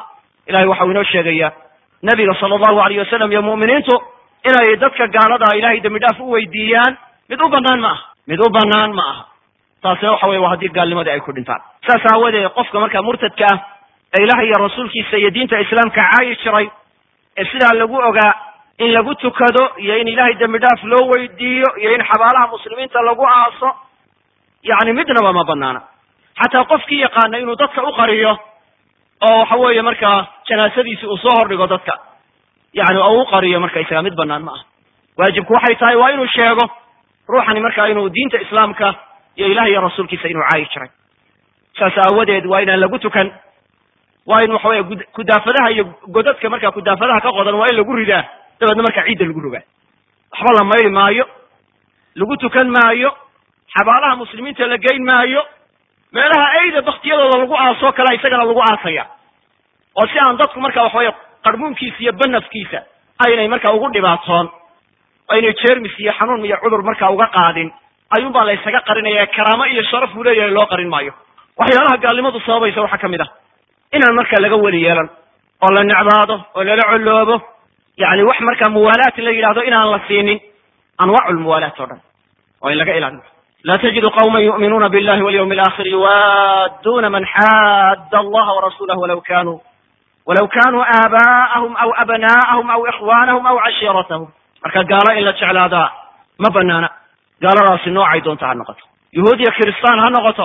ilahay waxau inoo sheegaya nebiga sala allahu alayh wasalam iyo mu'miniintu inay dadka gaalada ilahay dembi dhaaf u weydiiyaan mid u banaan ma aha mid u banaan ma aha taasina waxa weye waa haddii gaalnimadii ay ku dhintaan saas aawadeed qofka markaa murtadka ah ee ilaah iyo rasuulkiisa iyo diinta islaamka caayi jiray ee sidaa lagu ogaa in lagu tukado iyo in ilahay dembi dhaaf loo weydiiyo iyo in xabaalaha muslimiinta lagu aaso yacni midnaba ma banaana xataa qofkii yaqaana inuu dadka u qariyo oo waxa weeye markaa janaasadiisi uu soo hordhigo dadka yani oo u qariyo marka isaga mid banaan ma aha waajibku waxay tahay waa inuu sheego ruuxani markaa inuu diinta islaamka iyo ilaah iyo rasuulkiisa inuu caayi jiray saas aawadeed waa inaan lagu tukan waa in waxa weye gud kudaafadaha iyo godadka markaa kudaafadaha ka qodan waa in lagu ridaa dabeedna markaa ciidda lagu rogaa waxba la mayli maayo lagu tukan maayo xabaalaha muslimiinta la geyn maayo meelaha ayda baktiyadooda lagu aasoo kale isagana lagu aasaya oo si aan dadku marka waxaweye qarmuunkiisa iyo banafkiisa aynay markaa ugu dhibaatoon aynay jermis iyo xanuun iyo cudur markaa uga qaadin ayuun baa la ysaga qarinaya karaamo iyo sharaf uu leeyahay loo qarin maayo waxyaalaha gaalnimadu sababaysa waxaa kamid ah inaan markaa laga weli yeelan oo la necbaado oo lala coloobo yani wax markaa muwaalaat la yidhahdo inaan la siinin anwaacu lmuwaalaat oo dhan waa in laga ilaaliyo la tajidu qawma yu'minuuna billahi walyawmi alakhir yuwaaduna man xaadda allaha warasulahu walaw kanuu walaw kanuu aabaa'ahum aw abna'ahum aw ikhwanahum aw cashiiratahum marka gaalo in la jeclaadaa ma banaana gaaladaasi noocay doonta ha noqoto yahuud iyo kiristaan ha noqoto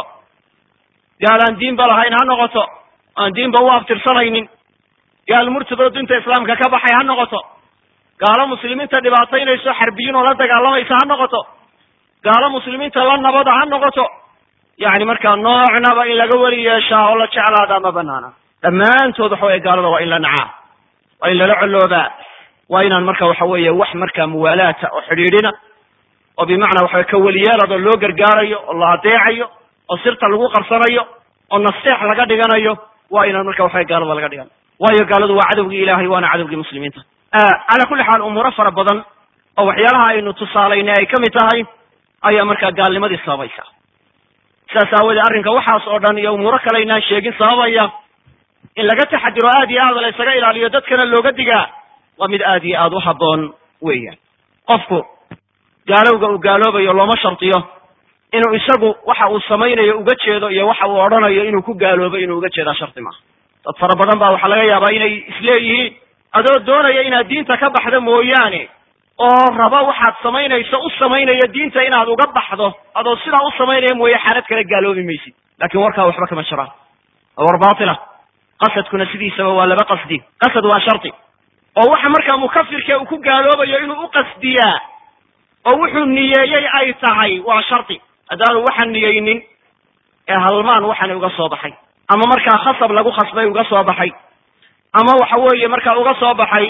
gaal aan diinba lahayn ha noqoto aan diinba u abtirsanaynin gaal murtadoo dinta islaamka ka baxay ha noqoto gaalo muslimiinta dhibaataynayso xarbiyiin oo la dagaalamaysa ha noqoto gaalo muslimiinta la nabada ha noqoto yani markaa noocnaba in laga weli yeeshaa oo la jeclaadaa ma banaana dhammaantood waxa weye gaalada waa in la nacaa waa in lala coloobaa waa inaan marka waxa weeye wax markaa muwaalaata oo xidhiidhina oo bimacnaa waxawe ka weliyeeladoo loo gargaarayo oo la adeecayo oo sirta lagu qarsanayo oo nasteex laga dhiganayo waa inaan marka waxawe gaalada laga dhigan waayo gaaladu waa cadowgii ilahay waana cadowgii muslimiinta cala kulli xaal umuuro fara badan oo waxyaalaha aynu tusaalaynay ay kamid tahay ayaa markaa gaalnimadii sababaysa sidaas aawoodee arrinka waxaas oo dhan iyo umuuro kale aynaan sheegin sababaya in laga taxadiro aad iyo aad la ysaga ilaaliyo dadkana looga digaa waa mid aad iyo aad u habboon weeyaan qofku gaalowga uu gaaloobayo looma shardiyo inuu isagu waxa uu samaynayo uga jeedo iyo waxa uu odhanayo inuu ku gaaloobo inuu uga jeedaa shardi maaha dad fara badan baa waxaa laga yaabaa inay isleeyihiin adoo doonaya inaad diinta ka baxdo mooyaane oo raba waxaad samaynayso u samaynaya diinta inaad uga baxdo adoo sidaa u samaynaya mooye xaalad kale gaaloobi maysid lakin warkaa waxba kama jiraan waa war baatila qasadkuna sidiisaba waa laba qasdi qasad waa shardi oo waxa markaa mukafirka uu ku gaaloobayo inuu u qasdiyaa oo wuxuu niyeeyey ay tahay waa shardi haddaanu waxaan niyeynin ee halmaan waxani uga soo baxay ama markaa khasab lagu khasbay uga soo baxay ama waxa weeye markaa uga soo baxay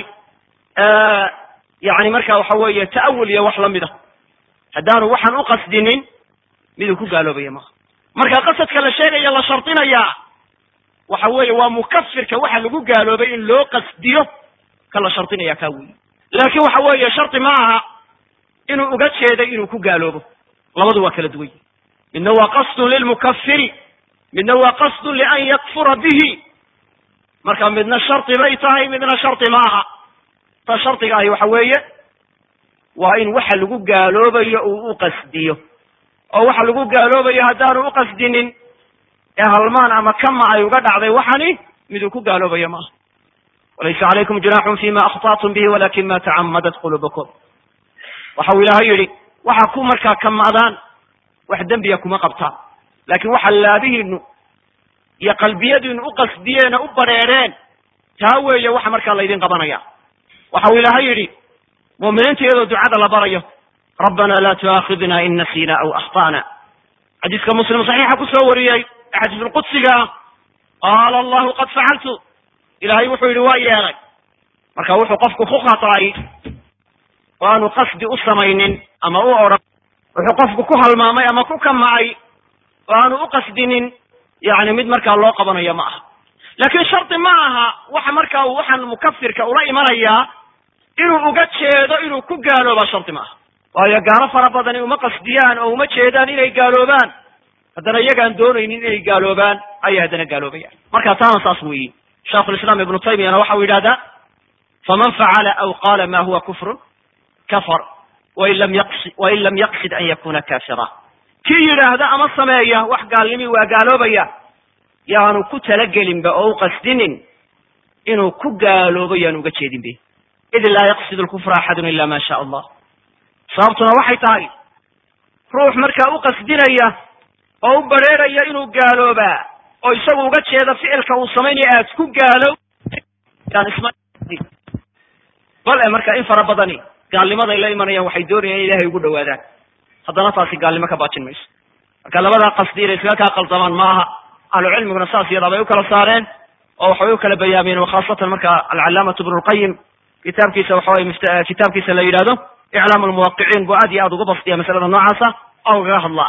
yani marka waxa weeye ta'awul iyo wax lamid a haddaanu waxaan u qasdinin miduu ku gaaloobaya maha marka qasadka la sheegaya la shardinayaa waxa weeye waa mukafirka waxa lagu gaaloobay in loo qasdiyo ka la shardinaya kaa weyi laakin waxa weeye shardi ma aha inuu uga jeeday inuu ku gaaloobo labadu waa kala duwan yihi midna waa qasdun lilmukafiri midna waa qasdun lian yakfura bihi marka midna shardi bay tahay midna shardi ma aha ta shardiga ahi waxa weeye waa in waxa lagu gaaloobayo uu u qasdiyo oo waxa lagu gaaloobayo haddaanu uqasdinin ee halmaan ama kama ay uga dhacday waxani miduu ku gaaloobayo maaha walaysa calaykum junaaxun fima akhطatum bihi walakin ma tacamadat qulubukum waxa uu ilaahay yidhi waxa ku markaa kamadaan wax dembiya kuma qabtaan laakin waxa laabihiinu iyo qalbiyadiinu u qasdiyeen oo u badrheereen taa weeye waxa markaa laydin qabanaya waxa uu ilaahay yidhi mu'miniinta iyadoo ducada la barayo rabbana la tu'aakhidna in nasina aw akhta'na xadiiska muslim saxiixa kusoo wariyey ee xadiisulqudsiga ah qaala allahu qad facaltu ilahay wuxuu yidhi waa yeelay marka wuxuu qofku ku khata'ay oo aanu qasdi u samaynin ama u odhan wuxuu qofku ku halmaamay ama ku kama'ay oo aanu u qasdinin yani mid markaa loo qabanayo ma aha laakin shardi ma aha waxa markaa uu waxaan mukafirka ula imanayaa inuu uga jeedo inuu ku gaalooba shardi ma aha waayo gaalo fara badani uma qasdiyaan oo uma jeedaan inay gaaloobaan haddana iyagaan doonaynin inay gaaloobaan ayay haddana gaaloobayaan marka taana saas weyi shaikhulislaam ibnu taymiyana waxa uu yidhahdaa faman facala aw qaala ma huwa kufrun kafar wain lam yaqsi wain lam yaqsid an yakuna kafira kii yidhaahda ama sameeya wax gaalnimii waa gaaloobaya yaanu ku talagelinba oo u qasdinin inuu ku gaaloobo yaanu uga jeedin be id laa yaqsid lkufra axadun ila ma sha allah sababtuna waxay tahay ruux markaa u qasdinaya oo u badrheeraya inuu gaaloobaa oo isagu uga jeeda ficilka uu samaynaya aad ku gaalo bal e marka in fara badani gaalnimaday la imanayaan waxay doonayaan in ilahay ugu dhawaadaan haddana taasi gaalnimo ka baajin mayso marka labadaa qasdi inay iskaga kaa qaldamaan ma aha ahlucilmiguna saas iyadaa bay u kala saareen oo waxbay u kala bayaamiyeen khaasatan marka alcalaamatu ibnu lqayim kitaabkiisa waxa weye kitaabkiisa la yidhahdo iclaam lmuwaqiciin buu aad iyo aad uga bastiya masalada noocaasa oo ugaga hadlaa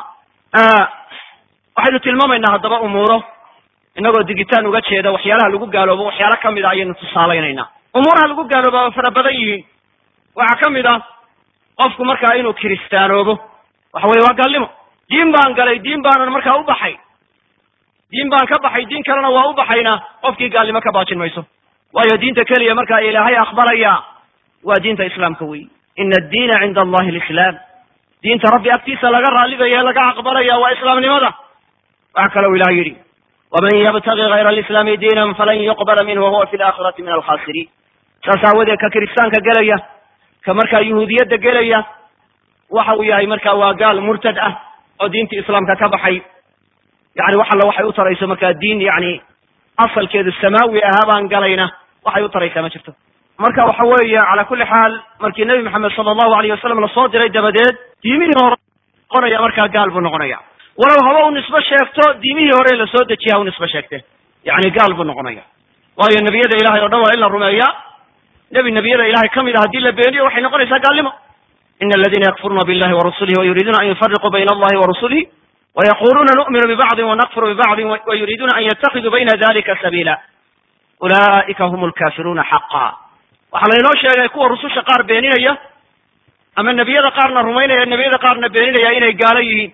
waxaynu tilmaamaynaa haddaba umuuro inagoo digitaan uga jeeda waxyaalaha lagu gaaloobo waxyaalo kamid a ayaynu tusaalaynayna umuuraha lagu gaalooba waa fara badan yihiin waxaa ka mid ah qofku markaa inuu kiristaanoobo waxa weye waa gaalnimo diin baan galay diin baanan markaa u baxay diin baan ka baxay diin kalena waa u baxayna qofkii gaalnimo ka baajin mayso waayo diinta keliya markaa ilaahay aqbalaya waa diinta islaamka wey ina addiina cinda allahi alislaam diinta rabbi agtiisa laga raallidaya laga aqbalaya waa islaamnimada waxa kalou ilahay yidhi waman yabtagi hayra alislaami diinan falan yuqbala minhu wahuwa fi laakhirati min alkhasiriin saas aawadeed ka kiristaanka gelaya ka markaa yuhuudiyadda gelaya waxa uu yahay marka waa gaal murtad ah oo diinta islaamka ka baxay yani wax alla waxay u tarayso markaa diin yani asalkeedu samaawi ahaa baan galayna waxay u taraysaa ma jirto marka waxa weeye cala kulli xaal markii nebi maxamed sala allahu alayh wasalam lasoo diray dabadeed diimihii hore noqonaya markaa gaal buu noqonaya walow haba u nisbo sheegto diimihii hore lasoo dejiya ha u nisbo sheegte yani gaal buu noqonaya waayo nebiyada ilahay o dhan waa in la rumeeya nebi nebiyada ilahay ka mid a haddii la beeniyo waxay noqonaysaa gaalnimo ina aladina yakfuruuna billahi warasulihi wayuriiduuna an yufariquu bayna allahi wa rasulihi wayaquluuna nu'minu bibacdin wanakfuru bibacdin wayuriiduuna an yatakiduu bayna dalika sabiila ulaa'ika hum lkafiruuna xaqa waxaa laynoo sheegay kuwa rususha qaar beeninaya ama nebiyada qaarna rumaynaya nebiyada qaarna beeninaya inay gaalo yihiin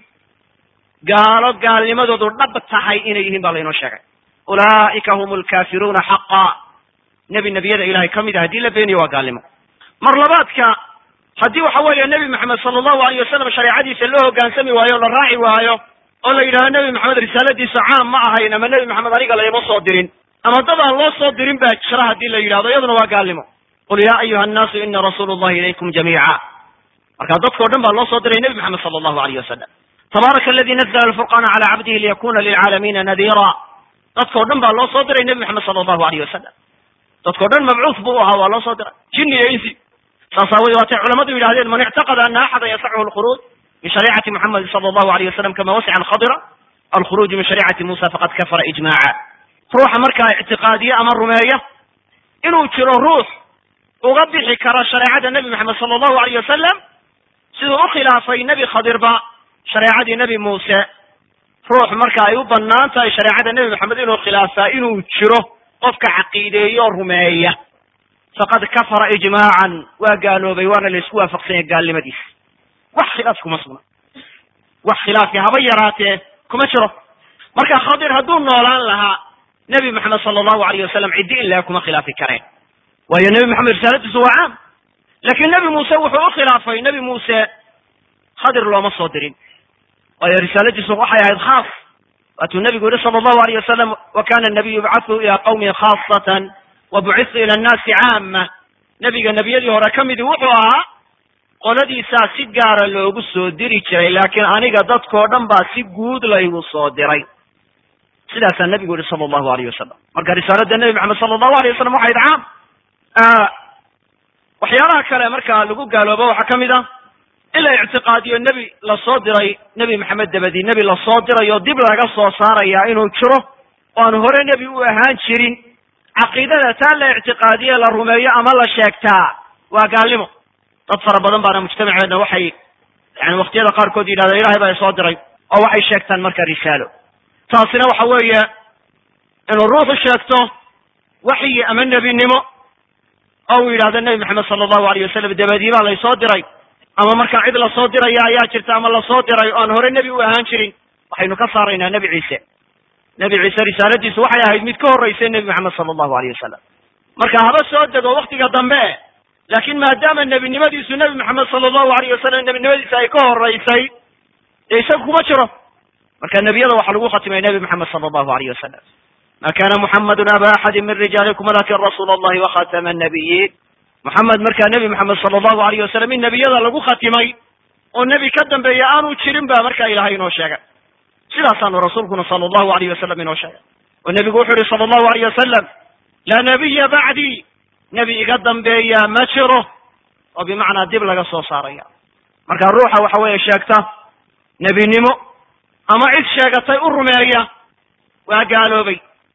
gaalo gaalnimadoodu dhab tahay inay yihiin baa laynoo sheegay ulaa'ika hum lkafiruuna xaqa nebi nebiyada ilahay ka mid ah haddii la beeniyo waa gaalnimo mar labaadka haddii waxa weeye nebi maxamed sala allahu alayh wasalam shareecadiisa loo hoggaansami waayo o la raaci waayo oo la yidhahdo nebi maxamed risaaladiisa caam ma ahayn ama nebi maxamed aniga layma soo dirin ama dad aan loo soo dirin baa jira haddii la yidhahdo iyaduna waa gaalnimo qul ya ayuha annaasu ina rasuulu llahi ilaykum jamiica marka dadkao dhan baa loo soo diray nebi maxamed sala allahu alayh wasalam tabaaraka aladi nazla alfurqana cala cabdihi liyakuna lilcaalamiina nadiira dadkao dhan baa loo soo diray nebi maxamed sala allahu alayh wasalam dadkao dhan mabcuuth buu ahaa waa loo soo diray jinni iyo insi saas aawadee waatay culamadu yidhahdeen man ictaqada ana axada yasachu alkhuruuj min shariicati muxamedi sala allahu alayh wasalam kama wasica alkhadira alkhuruuju min shariicati musa faqad kafara ijmaca ruuxa markaa ictiqaadiye ama rumeeya inuu jiro ruux uga bixi kara shareecada nebi maxamed sala allahu alayh wasalam siduu u khilaafay nebi khadirba shareecadii nebi muuse ruux marka ay u bannaan tahay shareecada nebi maxamed inuu khilaafaa inuu jiro qofka caqiideeyo o rumeeya faqad kafara ijmaacan waa gaaloobay waana la isku waafaqsanya gaalnimadiisa wax khilaaf kuma sugna wax khilaafi haba yaraatee kuma jiro marka khadir hadduu noolaan lahaa nebi maxamed sala allahu alayh wasalam ciddi in laga kuma khilaafi kareen waayo nebi maxamed risaaladiisu waa caam laakiin nebi muuse wuxuu u khilaafay nebi muuse khadir looma soo dirin waayo risaaladiisu waxay ahayd khaas waatuu nebigu yihi sala allahu alayh wasalam wa kana nabiyu yubcathu ila qawmin khaasatan wa bucitu ila annaasi caama nebiga nebiyadii hore ka midii wuxuu ahaa qoladiisaa si gaara loogu soo diri jiray laakiin aniga dadkao dhan baa si guud laygu soo diray sidaasaa nebigu yihi sala allahu alayh wasalam marka risaalada nebi maxamed sala allahu alayh wasalam waxayd caam waxyaalaha kale marka lagu gaaloobo waxaa ka mid ah in la ictiqaadiyo nebi lasoo diray nebi maxamed dabadi nebi lasoo diray oo dib laga soo saaraya inuu jiro oo aan hore nebi u ahaan jirin caqiidada taa la ictiqaadiye la rumeeyo ama la sheegtaa waa gaalnimo dad fara badan baana mujtamaceedna waxay yani waktiyada qaarkood yidhahda ilahay baa isoo diray oo waxay sheegtaan marka risaalo taasina waxa weeye inuu ruuxu sheegto waxyi ama nebinimo oo uu yidhahdo nebi maxamed sala allahu alayh wasalam dabadii baa laysoo diray ama markaa cid lasoo diraya ayaa jirta ama lasoo diray oo aan hore nebi u ahaan jirin waxaynu ka saaraynaa nebi ciise nebi ciise risaaladiisu waxay ahayd mid ka horraysay nebi maxamed sala allahu alayh wasalam marka haba soo dego waktiga dambe laakiin maadaama nebinimadiisu nebi maxamed sala allahu alayh wasalam nebinimadiisa ay ka horraysay dee isaga kuma jiro marka nebiyada waxaa lagu khatimay nebi maxamed sala allahu alayh wasalam ma kana muxamedun aba axadin min rijaalikum walakin rasuula allahi wakhatama annabiyiin moxamed markaa nebi maxamed sala allahu alayh wasalam in nebiyada lagu khatimay oo nebi ka dambeeya aanu jirin ba markaa ilahay inoo sheegay sidaasaanu rasuulkuna sala allahu alayh wasalam inoo sheegay oo nebigu wuxuu yihi sala allahu alayh wasalam laa nabiya bacdii nebi iga dambeeya ma jiro oo bimacnaa dib laga soo saaraya marka ruuxa waxa weeye sheegta nebinimo ama cid sheegatay u rumeeya waa gaaloobay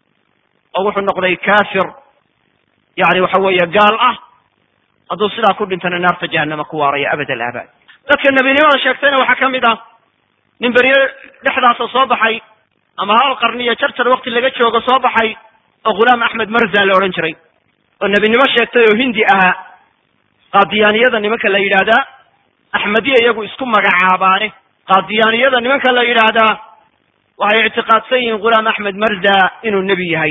oo wuxuu noqday kafir yani waxa weeye gaal ah hadduu sidaa ku dhintana naarta jahanama ku waaraya abad alaabaad dadka nebinimada sheegtayna waxaa ka mid ah nin berye dhexdaasa soo baxay ama hal qarniyo jarjar wakti laga joogo soo baxay oo ghulaam axmed marza la odhan jiray oo nebinimo sheegtay oo hindi ahaa qaadiyaaniyada nimanka la yidhaahdaa axmediya iyagu isku magacaabaane qaadiyaaniyada nimanka la yidhaahdaa waxay ictiqaadsan yihiin ghulaam axmed marza inuu nebi yahay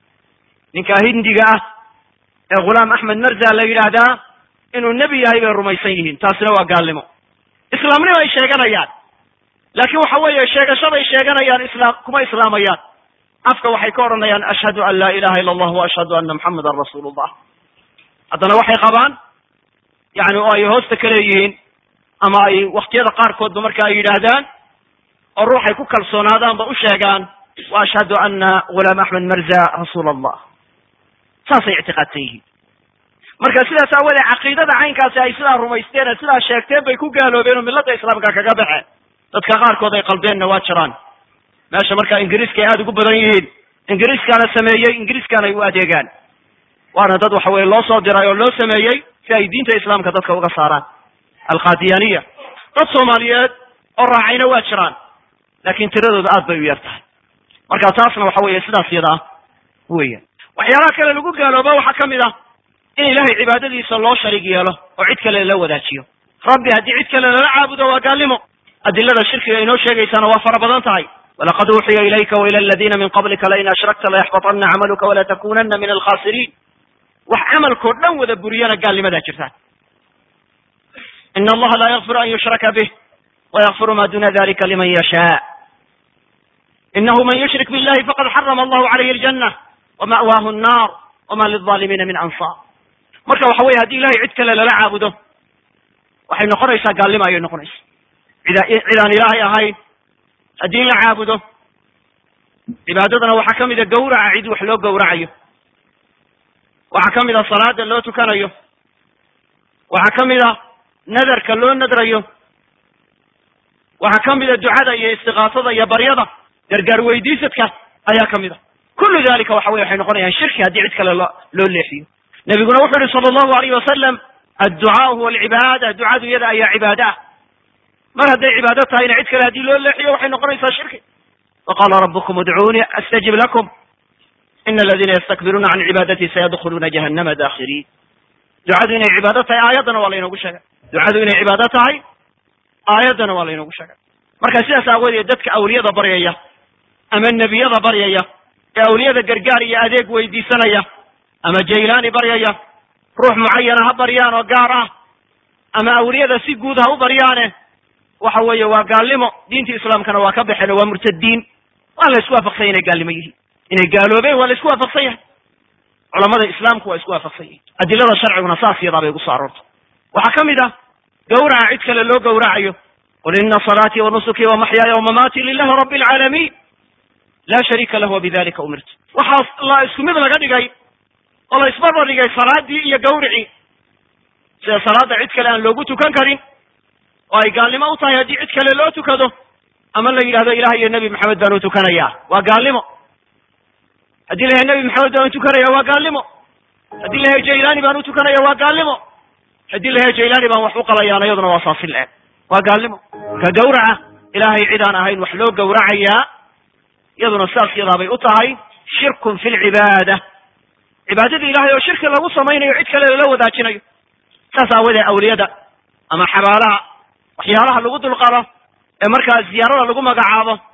ninka hindiga ah ee ghulaam axmed marza la yidhaahdaa inuu nebi yahay bay rumaysan yihiin taasina waa gaalnimo islaamnimo ay sheeganayaan laakiin waxa weeye sheegashaday sheeganayaan islaam kuma islaamayaan afka waxay ka odhanayaan ashhadu an laa ilaha illa allah wa ashhadu anna muxamadan rasuulu llah haddana waxay qabaan yani oo ay hoosta ka leeyihiin ama ay waktiyada qaarkoodba marka ay yidhaahdaan oo ruuxay ku kalsoonaadaanba u sheegaan wa ashhadu anna ghulaam axmed marza rasuul allah saasay ictiqaadsan yihiin marka sidaas aawoodee caqiidada caynkaasi ay sidaa rumaysteen ee sidaa sheegteen bay ku gaaloobeen oo milladda islaamka kaga baxeen dadka qaarkood ay qaldeenna waa jiraan meesha marka ingiriiska ay aada ugu badan yihiin ingiriiskaana sameeyey ingiriiskaana ay u adeegaan waana dad waxa weye loo soo diray oo loo sameeyey si ay diinta islaamka dadka uga saaraan alqadiyaniya dad soomaaliyeed oo raacayna waa jiraan laakin tiradooda aad bay u yar tahay marka taasna waxa weeye sidaas yada ah weyan waxyaalaha kale lagu gaalooba waxaa ka mid ah in ilahay cibaadadiisa loo sharig yeelo oo cid kale la wadaajiyo rabbi haddii cid kale lala caabudo waa gaalnimo adilada shirkiga inoo sheegaysana waa fara badan tahay walaqad uuxiya ilayka waila aladina min qablika lain ashrakta layaxbaطana camaluka walatakunana min alkhasiriin wax camalkoo dhan wada buriyana gaalnimadaa jirtaan ina allaha laa yakfiru an yushraka bih wayakfiru ma duna dalika liman yashaa inahu man yushrik billahi faqad xarama allahu calayhi aljanna wama'waahu annar wama lilظaalimiina min ansaar marka waxa weye haddii ilahay cid kale lala caabudo waxay noqonaysaa gaalnimo ayay noqonaysa cida cid aan ilaahay ahayn haddii la caabudo cibaadadana waxaa ka mida gawraca cid wax loo gawracayo waxaa ka mid a salaada loo tukanayo waxaa ka mid a nadarka loo nadrayo waxaa ka mid a ducada iyo istiqaasada iyo baryada gargaar weydiisadka ayaa ka mid a kullu dalika waxa weye waxay noqonayaan shirki haddii cid kale loo loo leexiyo nebiguna wuxuu yihi sala allahu alayh wasalam adducaau huwa alcibaada ducadu iyada ayaa cibaada ah mar hadday cibaado tahayna cid kale haddii loo leexiyo waxay noqonaysaa shirki waqala rabukum udcuunii astajib lakum ina aladina yastakbiruuna can cibaadati sayadkhuluuna jahannama dakhiriin ducadu inay cibaado tahay aayaddana waa laynoogu sheegay ducadu inay cibaado tahay aayaddana waa laynoogu sheegay marka sidaas aawadeed dadka awliyada baryaya ama nebiyada baryaya ee awliyada gargaar iyo adeeg weydiisanaya ama jaylaani baryaya ruux mucayana ha baryaan oo gaar ah ama awliyada si guud ha u baryaane waxa weeye waa gaalnimo diinta islaamkana waa ka baxeen oo waa murtadiin waa la isku waafaqsan yahy inay gaalnimo yihiin inay gaaloobeen waa la isku waafaqsan yahay culamada islaamku waa isku waafaqsan yihin adilada sharciguna saas yadaa bay ugu soo aroortay waxaa ka mid ah gawraca cid kale loo gawracayo qul ina salaatii wa nusukii wa maxyaaya wa mamaatii lilahi rabbi alcaalamiin laa shariika lahu wabidalika umirtu waxaa la isku mid laga dhigay oo la isbarbar dhigay salaadii iyo gawricii sida salaada cid kale aan loogu tukan karin oo ay gaalnimo u tahay haddii cid kale loo tukado ama la yidhahdo ilaah iyo nebi maxamed baan u tukanaya waa gaalnimo haddii la yahay nebi maxamed baan u tukanaya waa gaalnimo haddii la yahay jaylani baan u tukanaya waa gaalnimo haddii la yahay jaylani baan wax u qalayaan iyaduna waa saasi le waa gaalnimo ka gawraca ilaahay cid aan ahayn wax loo gawracayaa iyaduna saas yadaabay u tahay shirkun fi lcibaada cibaadadii ilahay oo shirki lagu samaynayo cid kale lala wadaajinayo saas aawadee awliyada ama xabaalaha waxyaalaha lagu dulqado ee markaa ziyaarada lagu magacaabo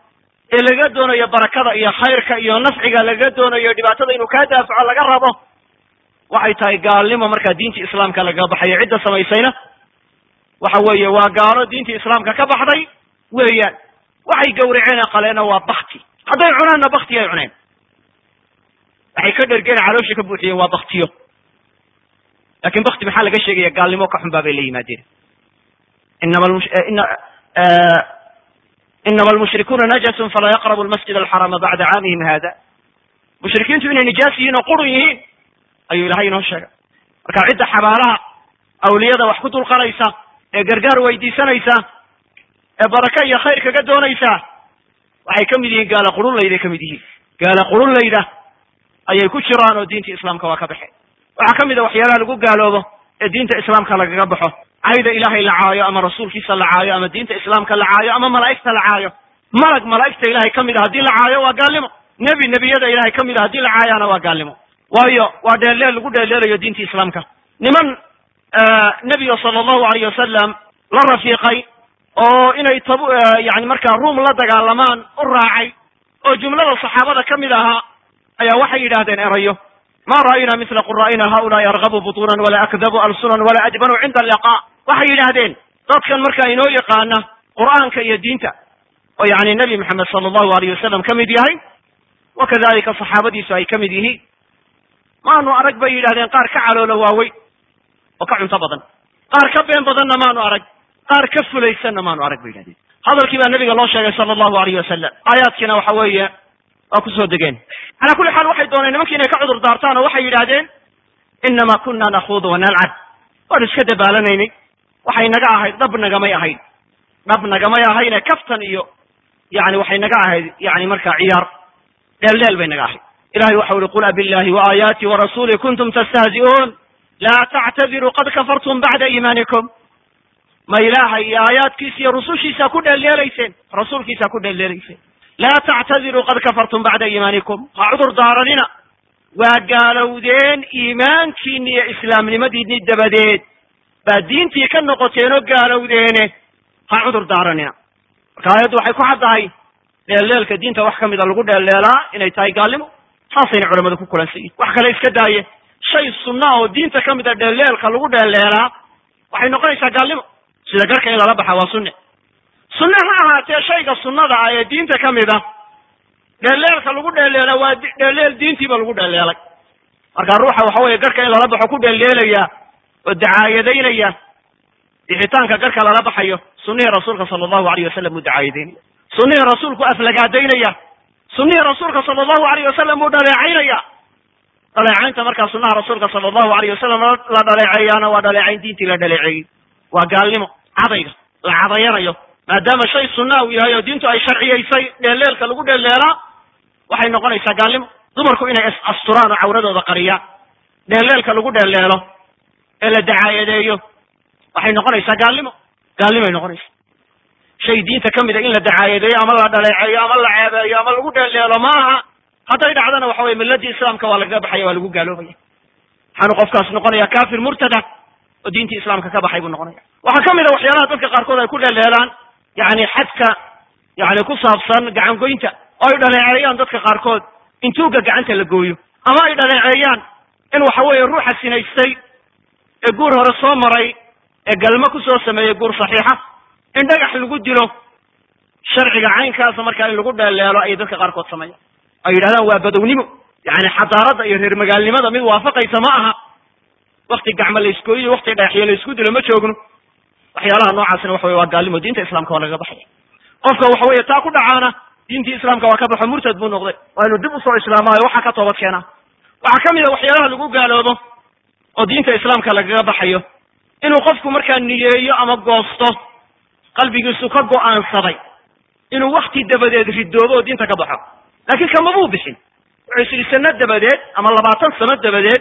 ee laga doonayo barakada iyo khayrka iyo nafciga laga doonayo dhibaatada inuu kaa daafaco laga rabo waxay tahay gaalnimo markaa diintii islaamka lagaga baxayo cidda samaysayna waxa weeye waa gaalo diintii islaamka ka baxday weeyaan waxay gawraceen qaleena waa bakti hadday cunaanna bakti ay cuneen waxay ka dhergeen calooshii ka buuxiyeen waa baktiyo lakin bakti maxaa laga sheegaya gaalnimo ka xun baa bay la yimaadeen inama inama almushrikuuna najasun falaa yaqrabu almasjid alxarama bacda caamihim hada mushrikiintu inay nijaas yihiin oo qurun yihiin ayuu ilahay inoo sheegay marka cidda xabaalaha awliyada wax ku dulqanaysa ee gargaar weydiisanaysa ee baraka iyo khayr kaga doonaysa waxay ka mid yihiin gaala qurunlayday ka mid yihiin gaala qurunlayda ayay ku jiraan oo diinta islaamka waa ka baxeen waxaa ka mid a waxyaalaha lagu gaaloobo ee diinta islaamka lagaga baxo cayda ilaahay la caayo ama rasuulkiisa la caayo ama diinta islaamka la caayo ama malaa'igta la caayo malag malaa'igta ilahay ka mid a haddii la caayo waa gaalnimo nebi nebiyada ilahay ka mid a haddii la caayana waa gaalnimo waayo waa dheelleel lagu dheelleelayo diinta islaamka niman nebiga sala allahu alayh wasalam la rafiiqay oo inay tab yani markaa ruum la dagaalamaan u raacay oo jumlada saxaabada ka mid ahaa ayaa waxay yidhaahdeen erayo ma ra'ayna mila qura'ina haulaai argabu butunan wala akdabu alsunan wala ajbanu cinda alliqa waxay yidhaahdeen dadkan markaa inoo yaqaana qur'aanka iyo diinta oo yani nebi maxamed sala allahu alayh wasalam ka mid yahay wa kadalika saxaabadiisu ay ka mid yihiin maanu arag bay yidhahdeen qaar ka caloolo waaweyn oo ka cunto badan qaar ka been badanna maanu arag qaar ka fulaysanna maanu arag bay yidhahdeen hadalkii baa nabiga loo sheegay sala allahu alayh wasalam aayaadkiina waxa weeye waa kusoo degeen calaa kulli xaal waxay dooneen nimankii inay ka cudur daartaan oo waxay yidhahdeen inama kuna nakhuudu wanalcab waanu iska dabaalanaynay waxay naga ahayd dhab nagamay ahayd dhab nagamay ahayne kaftan iyo yani waxay naga ahayd yani markaa ciyaar dheeldheel bay naga ahayd ilahay waxa uri qul abillahi waaaayaati warasuuli kuntum tastahzi'uun laa tactadiruu qad kafartum bacda iimaanikum ma ilaahay iyo aayaadkiisa iyo rusushiisa ku dheeldheelayseen rasuulkiisa ku dheeldheelayseen laa tactadiruu qad kafartum bacda iimaanikum ha cudur daaranina waa gaalowdeen iimaankiini iyo islaamnimadiini dabadeed baa diintii ka noqoteen oo gaalowdeene ha cudur daaranina marka aayaddu waxay ku caddahay dheeldheelka diinta wax ka mida lagu dheeldheelaa inay tahay gaalnimo saasayna culamadu ku kulansan yihin wax kale iska daaye shay sunna oo diinta ka mida dheeldheelka lagu dheeldheelaa waxay noqonaysaa gaalnimo sida garhka in lala baxa waa sunne sunne ha ahaatee shayga sunnada ah ee diinta ka mid a dheeldheelka lagu dheeldheela waa dheeldheel diintiiba lagu dheeldheelay marka ruuxa waxa weeye garhka in lala baxo ku dheeldheelaya oo dacaayadaynaya bixitaanka garhka lala baxayo sunnihii rasuulka sala allahu alayh wasalam uu dacaayadaynaya sunnihii rasuulku aflagaadaynaya sunnihii rasuulka sala allahu alayh wasalam uu dhaleecaynaya dhaleecaynta markaa sunnaha rasuulka sala allahu alayh wasalam la dhaleeceeyaana waa dhaleecayn diintii la dhaleeceeyey waa gaalnimo cadayga la cadayanayo maadaama shay sunna uu yahay oo diintu ay sharciyaysay dheelleelka lagu dheelleelaa waxay noqonaysaa gaalnimo dumarku inay is asturaan oo cawradooda qariyaan dheelleelka lagu dheelleelo ee la dacaayadeeyo waxay noqonaysaa gaalnimo gaalnimoay noqonaysaa shay diinta ka mida in la dacaayadeeyo ama la dhaleeceeyo ama la ceebeeyo ama lagu dheelleelo ma aha hadday dhacdana waxa weye milladii islaamka waa lagaga baxaya waa lagu gaaloobaya waxaanu qofkaas noqonaya kafir murtada oo diintii islaamka ka baxay buu noqonaya waxaa ka mid a waxyaalaha dadka qaarkood ay ku dheeldheelaan yani xadka yani ku saabsan gacan goynta oo ay dhaleeceeyaan dadka qaarkood in tuugga gacanta la gooyo ama ay dhaleeceeyaan in waxa weeye ruuxa sinaystay ee guur hore soo maray ee galmo kusoo sameeyey guur saxiixa in dhagax lagu dilo sharciga caynkaasa markaa in lagu dheelleelo ayay dadka qaarkood sameeyaan ay yidhahdaan waa badownimo yani xadaaradda iyo reer magaalnimada mid waafaqaysa ma aha wakti gacmo la iskooyiyo wakti dhagaxyo la isku dilo ma joogno waxyaalaha noocaasina waxa weye waa gaalnimo diinta islamka waa lagaga baxaya qofka waxa weeye taa ku dhacaana diintii islaamka waa ka baxo murtad buu noqday waa inu dib usoo islaamaayo waxaa ka toobad keenaa waxaa ka mid a waxyaalaha lagu gaaloobo oo diinta islaamka lagaga baxayo inuu qofku markaa niyeeyo ama goosto qalbigiisu ka go'aansaday inuu wakti dabadeed ridoobo oo diinta ka baxo laakiin kamabuu bixin wuxuu is yidhi sano dabadeed ama labaatan sano dabadeed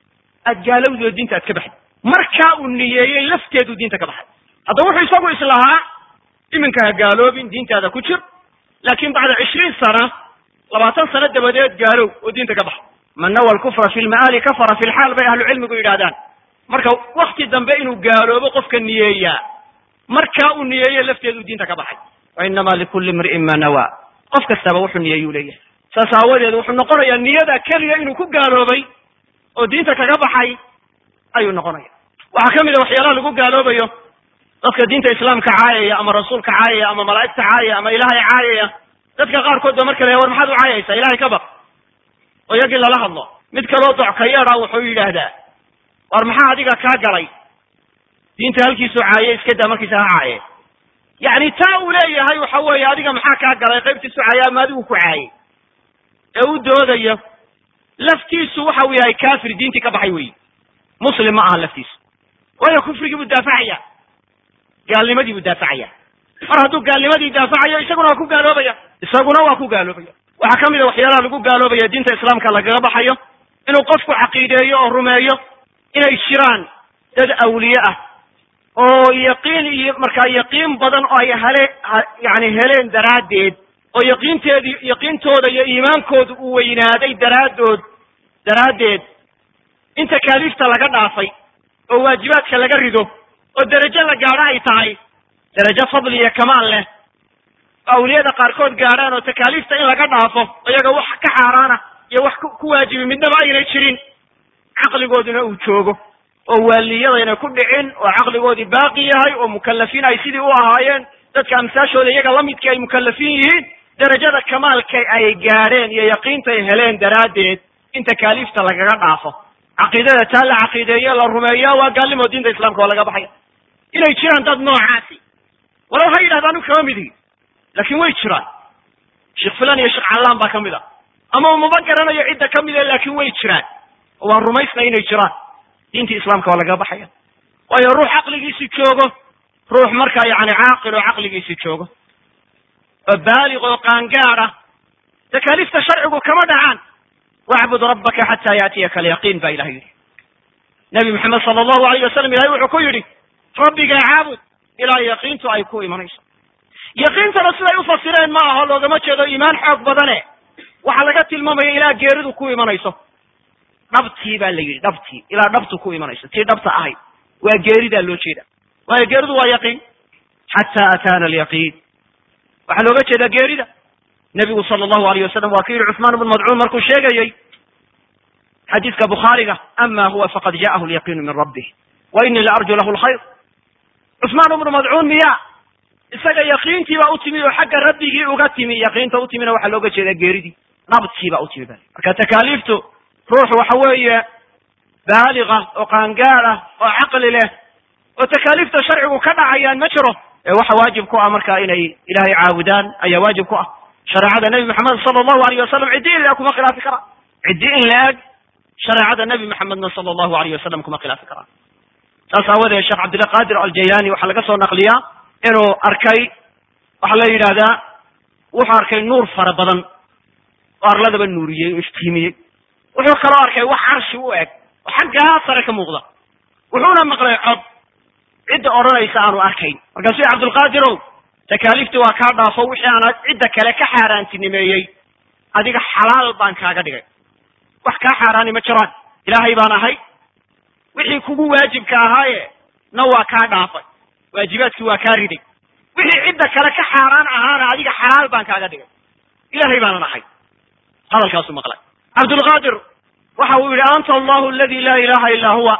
aad gaalowdi oo diinta aad ka baxday markaa uu niyeeyey lafteedu diinta ka baxay haddaba wuxuu isagu islahaa iminka ha gaaloobin diintaada ku jir laakin bacda cishriin sana labaatan sano dabadeed gaalow oo diinta ka baxa man nawa alkufra fi lma'aali kafara fi lxaal bay ahlu cilmigu yidhahdaan marka wakti dambe inuu gaaloobo qofka niyeeyaa markaa uu niyeeye lafteedu diinta ka baxay wa inama likulli imri'in ma nawa qof kastaba wuxuu niyeeyuu leeyahay saas aawadeed wuxuu noqonayaa niyada keliya inuu ku gaaloobay oo diinta kaga baxay ayuu noqonaya waxaa ka mid a waxyaalaha lagu gaaloobayo dadka diinta islaamka caayaya ama rasuulka caayaya ama malaa'igta caayaya ama ilaahay caayaya dadka qaarkood ba marka la war maxaad u caayaysaa ilahay ka baq oo iyagii lala hadlo mid kaloo docka yeedha wuxuu yidhaahdaa war maxaa adiga kaa galay diinta halkiisuu caaye iska daa markiisa ha caaye yacni taa uu leeyahay waxa weeye adiga maxaa kaa galay qaybtiisu caaye ama adigu ku caaye ee u doodayo laftiisu waxa uu yahay kafir diintii ka baxay weyi muslim ma aha laftiisu waayo kufrigii buu daafacaya gaalnimadii buu daafacaya mar hadduu gaalnimadii daafacayo isaguna waa ku gaaloobaya isaguna waa ku gaaloobaya waxaa ka mid a waxyaalaha lagu gaaloobaya diinta islaamka lagaga baxayo inuu qofku caqiideeyo oo rumeeyo inay jiraan dad awliye ah oo yaqiin iyo markaa yaqiin badan oo ay hele yani heleen daraaddeed oo yaqiinteedii yaqiintooda iyo iimaankooda uu weynaaday daraaddood daraaddeed in takaaliifta laga dhaafay oo waajibaadka laga rido oo derajo la gaadho ay tahay derajo fadli iyo kamaal leh oo awliyada qaarkood gaadhaan oo takaaliifta in laga dhaafo iyaga wax ka xaaraana iyo wax ku waajibi midnaba aynay jirin caqligooduna uu joogo oo waaliyadayna ku dhicin oo caqligoodii baaqi yahay oo mukallafiin ay sidii u ahaayeen dadka amsaashooda iyaga lamidka ay mukallafiin yihiin derajada kamaalka ay gaadheen iyo yaqiinta ay heleen daraaddeed in takaaliifta lagaga dhaafo caqiidada taa la caqiideeye la rumeeya waa gaalnimo diinta islamka waa laga baxaya inay jiraan dad noocaasi walow ha yidhahda anu kama midigi laakin way jiraan sheekh fulan iyo sheekh callaan baa ka mid a ama umaba garanayo cidda ka mid a laakin way jiraan oo waan rumaysnay inay jiraan diintii islaamka waa lagaga baxaya waayo ruux caqligiisi joogo ruux markaa yani caaqil oo caqligiisi joogo oo baaliq oo qaangaad ah takaaliifta sharcigu kama dhacaan wacbud rabbaka xata yaatiyaka alyaqiin ba ilahay yidhi nabi maxamed sala allahu alayh wasalam ilahay wuxuu ku yidhi rabbigaa caabud ilaa yaqiintu ay ku imanayso yaqiintana siday ufasireen ma aho loogama jeedo iimaan xoog badane waxaa laga tilmaamaya ilaa geeridu ku imanayso dhabtii baa la yidhi dhabtii ilaa dhabtu ku imanayso tii dhabta ahayd waa geeridaa loo jeeda waayo geeridu waa yaqiin xata ataana alyaqiin waxaa looga jeedaa geerida nebigu sala allahu alayh wasalam waa ku yidhi cuثmaan ibnu madcuun markuu sheegayey xadiiska bukhaariga ama huwa faqad ja'ahu alyaqiinu min rabbih wa inii la arju lahu lkhayr cuثmaan ibnu madcuun miya isaga yaqiintii baa u timi oo xagga rabbigii uga timi yaqiinta u timina waxaa looga jeedaa geeridii dhabtii baa u timi ba marka takaaliiftu ruux waxa weeye baaliga oo qaangaad ah oo caqli leh oo takaaliifta sharcigu ka dhacayaan ma jiro ee waxa waajib ku ah marka inay ilahay caabudaan ayaa waajib ku ah shareecada nebi maxamed sala allahu alayh wasalam ciddi in la-eg kuma khilaafi karaan ciddi in la-eg shareecada nebi maxamedna sala allahu alayh wasalam kuma khilaafi karaan saas aawadeed sheekh cabdillah qadir aljayani waxaa laga soo naqliyaa inuu arkay waxaa la yidhahdaa wuxuu arkay nuur fara badan oo arladaba nuuriyey oo iftiimiyey wuxuu kaloo arkay wax carshi u eg oo xaggaa sare ka muuqda wuxuuna maqlay cod cidda odhanaysa aanu arkayn markaasuu cabdulqaadirow takaaliiftii waa kaa dhaafo wixii aan cidda kale ka xaaraantinimeeyey adiga xalaal baan kaaga dhigay wax kaa xaaraani ma jiraan ilaahay baan ahay wixii kugu waajibka ahaaye na waa kaa dhaafay waajibaadkii waa kaa riday wixii cidda kale ka xaaraan ahaana adiga xalaal baan kaaga dhigay ilaahay baanan ahay hadalkaasuu maqlay cabdulqaadir waxa uu yidhi anta allahu aladi laa ilaha illa huwa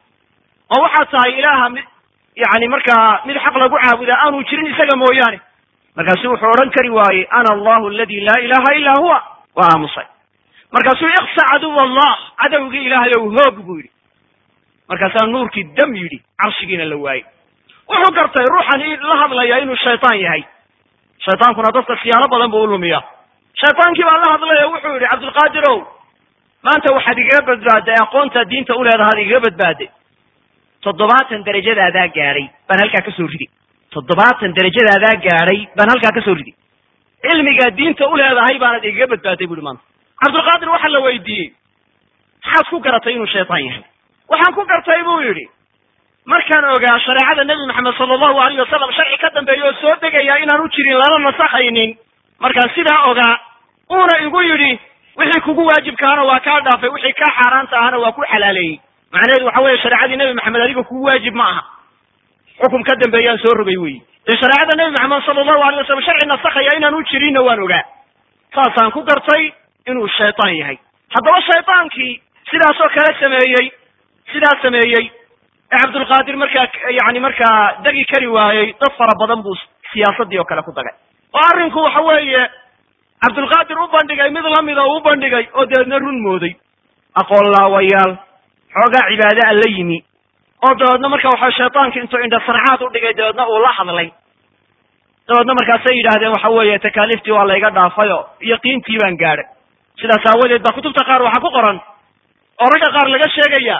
oo waxaad tahay ilaaha mid yani markaa mid xaq lagu caabudaa aanu jirin isaga mooyaane markaasu wuxuu odhan kari waayey ana allahu aladi laa ilaha illa huwa waa aamusay markaasuu iksa caduw allah cadowgii ilaahay ow hoog buu yidhi markaasaa nuurkii dam yidhi carshigiina la waayey wuxuu gartay ruuxan la hadlaya inuu shaytaan yahay shaytaankuna dadka siyaalo badan buu u lumiyaa shaytaankii baa la hadlaya wuxuu yidhi cabdulqaadirow maanta waxaad igaga badbaaday aqoontaa diinta u leedahaad igaga badbaaday toddobaatan darajadaadaa gaadhay baan halkaa kasoo riday toddobaatan darajadaadaa gaadhay baan halkaa kasoo riday cilmigaa diinta u leedahay baanad igaga badbaaday bu ihi maanta cabdulqaadir waxaa la weydiiyey maxaad ku garatay inuu shaytaan yahay waxaan ku gartay buu yidhi markaan ogaa shareecada nebi maxamed sala allahu alayh wasalam sharci ka dambeeya oo soo degaya inaan u jirin lana nasakhaynin markaan sidaa ogaa uuna igu yidhi wixii kugu waajibkaana waa kaa dhaafay wixii kaa xaaraanta ahana waa ku xalaaleeyey macnaheedu waxa weeye shareecadii nebi maxamed adiga kugu waajib ma aha xukum ka dambeeyaan soo rogay weyi dee shareecada nebi maxamed sala allahu alay wasalam sharci nasakhaya inaan u jirinna waan ogaa saasaan ku gartay inuu shaytaan yahay haddaba shaydaankii sidaasoo kale sameeyey sidaas sameeyey ee cabdulqaadir markaa yani markaa degi kari waayey dad fara badan buu siyaasadii oo kale ku dagay oo arrinku waxa weeye cabdulqaadir u bandhigay mid lamida uu u bandhigay oo dabeedna run mooday aqoon laawayaal xoogaa cibaade a la yimi oo dabeedna marka waxa shaydaanki intuu indhasarcaad u dhigay dabeedna uu la hadlay dabeedna markaasay yidhaahdeen waxa weeye takaaliiftii waa layga dhaafayo yaqiintii baan gaadhay sidaas aawadeed baa kutubta qaar waxaa ku qoran oo ragga qaar laga sheegaya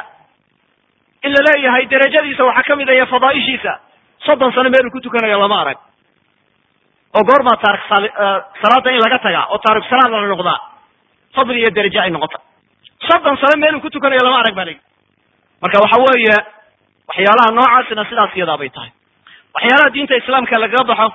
in la leeyahay derajadiisa waxaa kamid ah iyo fadaaishiisa soddon sano meeluu ku tukanayo lama arag oo goormaa taarik salaada in laga tagaa oo taarik salaad la noqdaa fadli iyo deraje ay noqota soddon sano meeluu ku tukanayo lama arag baa layi marka waxa weeye waxyaalaha noocaasina sidaas iyadaa bay tahay waxyaalaha diinta islaamka lagaga baxo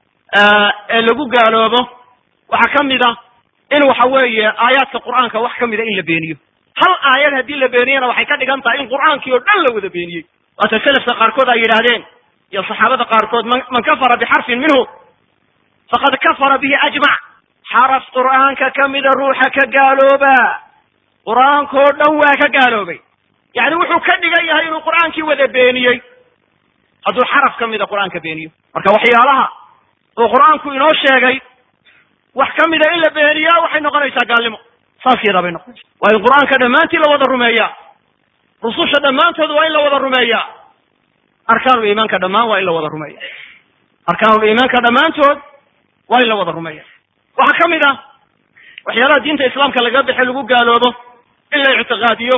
ee lagu gaaloobo waxaa kamid a in waxa weeye aayaadka qur'aanka wax kamida in la beeniyo hal aayad haddii la beeniyana waxay ka dhigan tahay in qur'aankii oo dhan la wada beeniyey waata selafka qaarkood ay yidhaahdeen iyo saxaabada qaarkood man man kafara bixarfin minhu faqad kafara bihi ajmac xaraf qur'aanka kamida ruuxa ka gaalooba qur'aanka oo dhan waa ka gaaloobay yani wuxuu ka dhigan yahay inuu qur'aankii wada beeniyey hadduu xaraf kamida qur'aanka beeniyo marka waxyaalaha uu qur'aanku inoo sheegay wax kamida in la beeniyaa waxay noqonaysaa gaalnimo saas yadaa bay noqonaysa waa in qur'aanka dhammaantii la wada rumeeyaa rususha dhammaantood waa in la wada rumeeyaa arkaanul iimaanka dhammaan waa in la wada rumeeya arkaanul iimaanka dhammaantood waa in la wada rumeeya waxaa kamid ah waxyaalaha diinta islaamka laga bixe lagu gaaloobo in la ictiqaadiyo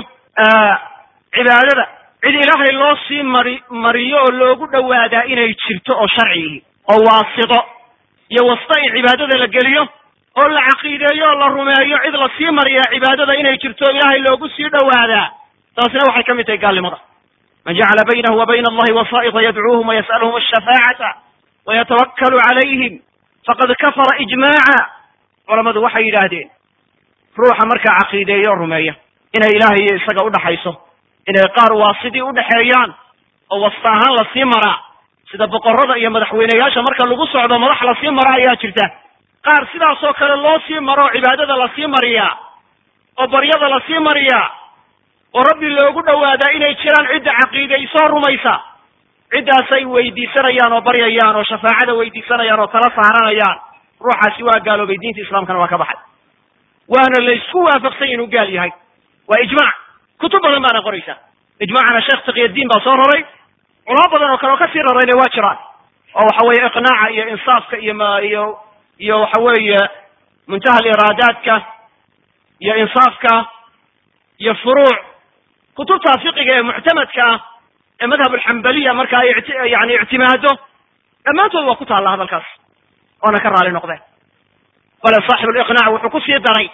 cibaadada cid ilaahay loo sii mari mariyo oo loogu dhowaadaa inay jirto oo sharcigihi oo waasito iyo wasta in cibaadada la geliyo oo la caqiideeyo oo la rumeeyo cid la sii mariyaa cibaadada inay jirto ilaahay loogu sii dhowaadaa taasina waxay ka mid tahay gaalnimada man jacala baynahu wa bayna allahi wasaa'iqa yadcuuhum wayas'aluhum ashafaacata wayatawakkalu calayhim faqad kafara ijmaaca culamadu waxay yidhaahdeen ruuxa markaa caqiideeyo oo rumeeya inay ilaahay iyo isaga udhaxayso inay qaar waasidii udhaxeeyaan oo wasta ahaan lasii maraa sida boqorada iyo madaxweyneyaasha marka lagu socdo madax lasii mara ayaa jirta qaar sidaasoo kale loo sii maro oo cibaadada lasii mariyaa oo baryada lasii mariyaa oo rabbi loogu dhowaadaa inay jiraan cidda caqiidaysoo rumaysa ciddaasay weydiisanayaan oo baryayaan oo shafaacada weydiisanayaan oo tala saaranayaan ruuxaasi waa gaaloobay diinta islaamkana waa ka baxay waana laysku waafaqsany inuu gaal yahay waa ijmac kutub badan baana qoraysaa ijmacana sheekh taqiyadiin baa soo raray culamo badan oo kale oo kasii rarayna waa jiraan oo waxa weeye iqnaaca iyo insaafka iyo ma iyo iyo waxa weeye muntaha iraadaadka iyo insaafka iyo furuuc kutubta fiqiga ee muctamadka ah ee madhab alxambaliya marka ay iti yani ictimaado dhammaantood waa ku taalla hadalkaas oona ka raali noqdeen bale saaxib liqnaac wuxuu ku sii daray